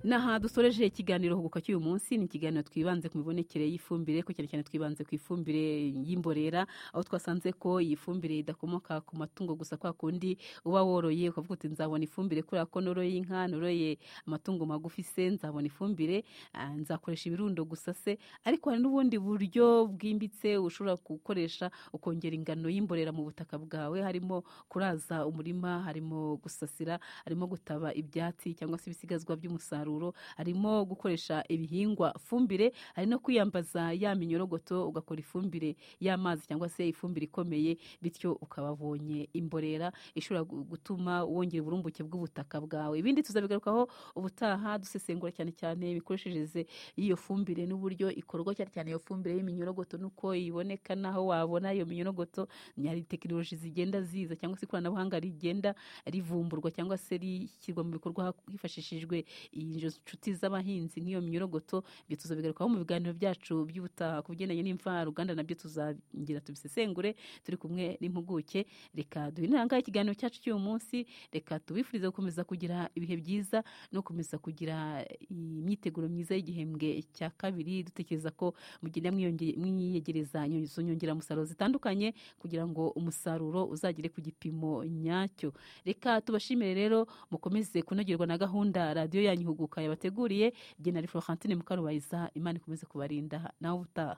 ni aha dusoreje ikiganiro huguka cy'uyu munsi ni ikiganiro twibanze ku mibonekere y'ifumbire ko cyane cyane twibanze ku ifumbire y'imborera aho twasanze ko iyi fumbire idakomoka ku matungo gusa kwa kundi uba woroye ukavuga uti nzabona ifumbire kubera ko noroye inka noroye amatungo magufi se nzabona ifumbire ah, nzakoresha ibirundo gusa se ariko hari n'ubundi buryo bwimbitse ushobora gukoresha ukongera ingano y'imborera mu butaka bwawe harimo kuraza umurima harimo gusasira harimo gutaba ibyatsi cyangwa se ibisigazwa by'umusaruro harimo gukoresha ibihingwa fumbire hari no kwiyambaza ya minyorogoto ugakora ifumbire y'amazi cyangwa se ifumbire ikomeye bityo ukaba wabonye imborera ishobora gu- gutuma wongera uburumbuke bw'ubutaka bwawe ibindi tuzabigarukaho ubutaha dusesengura cyane cyane imikoreshereze y'iyo fumbire n'uburyo ikorwa cyane cyane iyo fumbire y'iminyorogoto n'uko iboneka n'aho wabona iyo minyorogoto hari tekinoloji zigenda ziza cyangwa se ikoranabuhanga rigenda rivumburwa cyangwa se rishyirwa mu bikorwa hifashishijwe inshuti z'abahinzi nk'iyo minyorogoto ibyo tuzabigarukaho mu biganiro byacu by'ubutaha ku bigendanye n'imvaruganda nabyo tuzongera tubisesengure turi kumwe n'impuguke reka duhe inanga ikiganiro cyacu cy'uyu munsi reka tubifurize gukomeza kugira ibihe byiza no gukomeza kugira imyiteguro myiza y'igihembwe cya kabiri dutekereza ko mugenda mwiyonge- mwiyegereza izo nyongeramusaruro zitandukanye kugira ngo umusaruro uzagere ku gipimo nyacyo reka tubashimire rero mukomeze kunogerwa na gahunda radiyo yanyu ihuguka yabateguriye igihe nari florentine mukarubayiza imana ikomeze kubarinda nawe utaha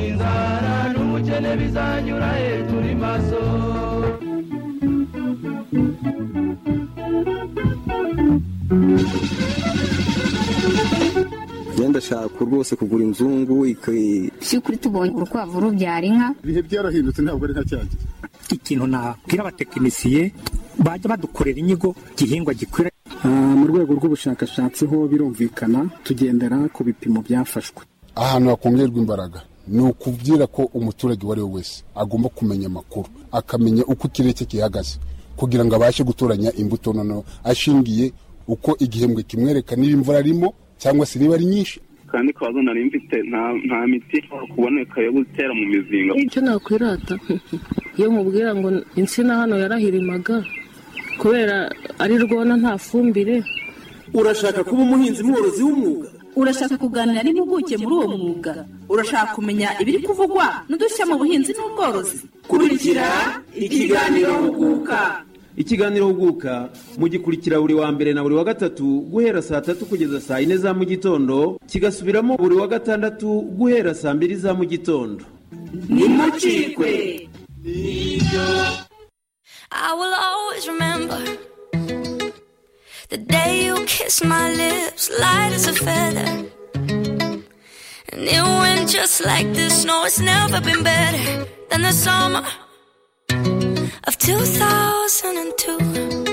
inzara n'ubukene bizanyura he turi maso genda ashaka rwose kugura inzungu iki- by'ukuri tubonye urukwavu rubyara inka ibihe byarahindutse ntabwo ari nka cya gihe ikintu nabwira abatekinisiye bajya badukorera inyigo igihingwa gikwira Ah, mu rwego rw'ubushakashatsi ho birumvikana tugendera ku bipimo byafashwe ahantu hakongerwa imbaraga ni ukubwira ko umuturage uwo ari we wese agomba kumenya amakuru akamenya uko ikirere cye gihagaze kugira ngo abashe gutoranya imbuto noneho ashingiye uko igihembwe kimwereka niba imvura arimo cyangwa se niba ari nyinshi kandi kabazo nari mfite nta nta miti ishobora kuboneka yo gutera mu mizinga icyo nakwirata iyo mubwira ngo insina hano yarahirimaga kubera ari rwona nta fumbire urashaka kuba umuhinzi mworozi w'umwuga urashaka kuganira n'impuguke muri uwo mwuga urashaka kumenya ibiri kuvugwa n'udushya mu buhinzi n'ubworozi kurikira ikiganiro huguka ikiganiro huguka mugikurikira buri wa mbere na buri wa gatatu guhera saa tatu kugeza saa yine za mu gitondo kigasubiramo buri wa gatandatu guhera saa mbiri za mu gitondo nimucikwe I will always remember the day you kissed my lips, light as a feather. And it went just like this. No, it's never been better than the summer of 2002.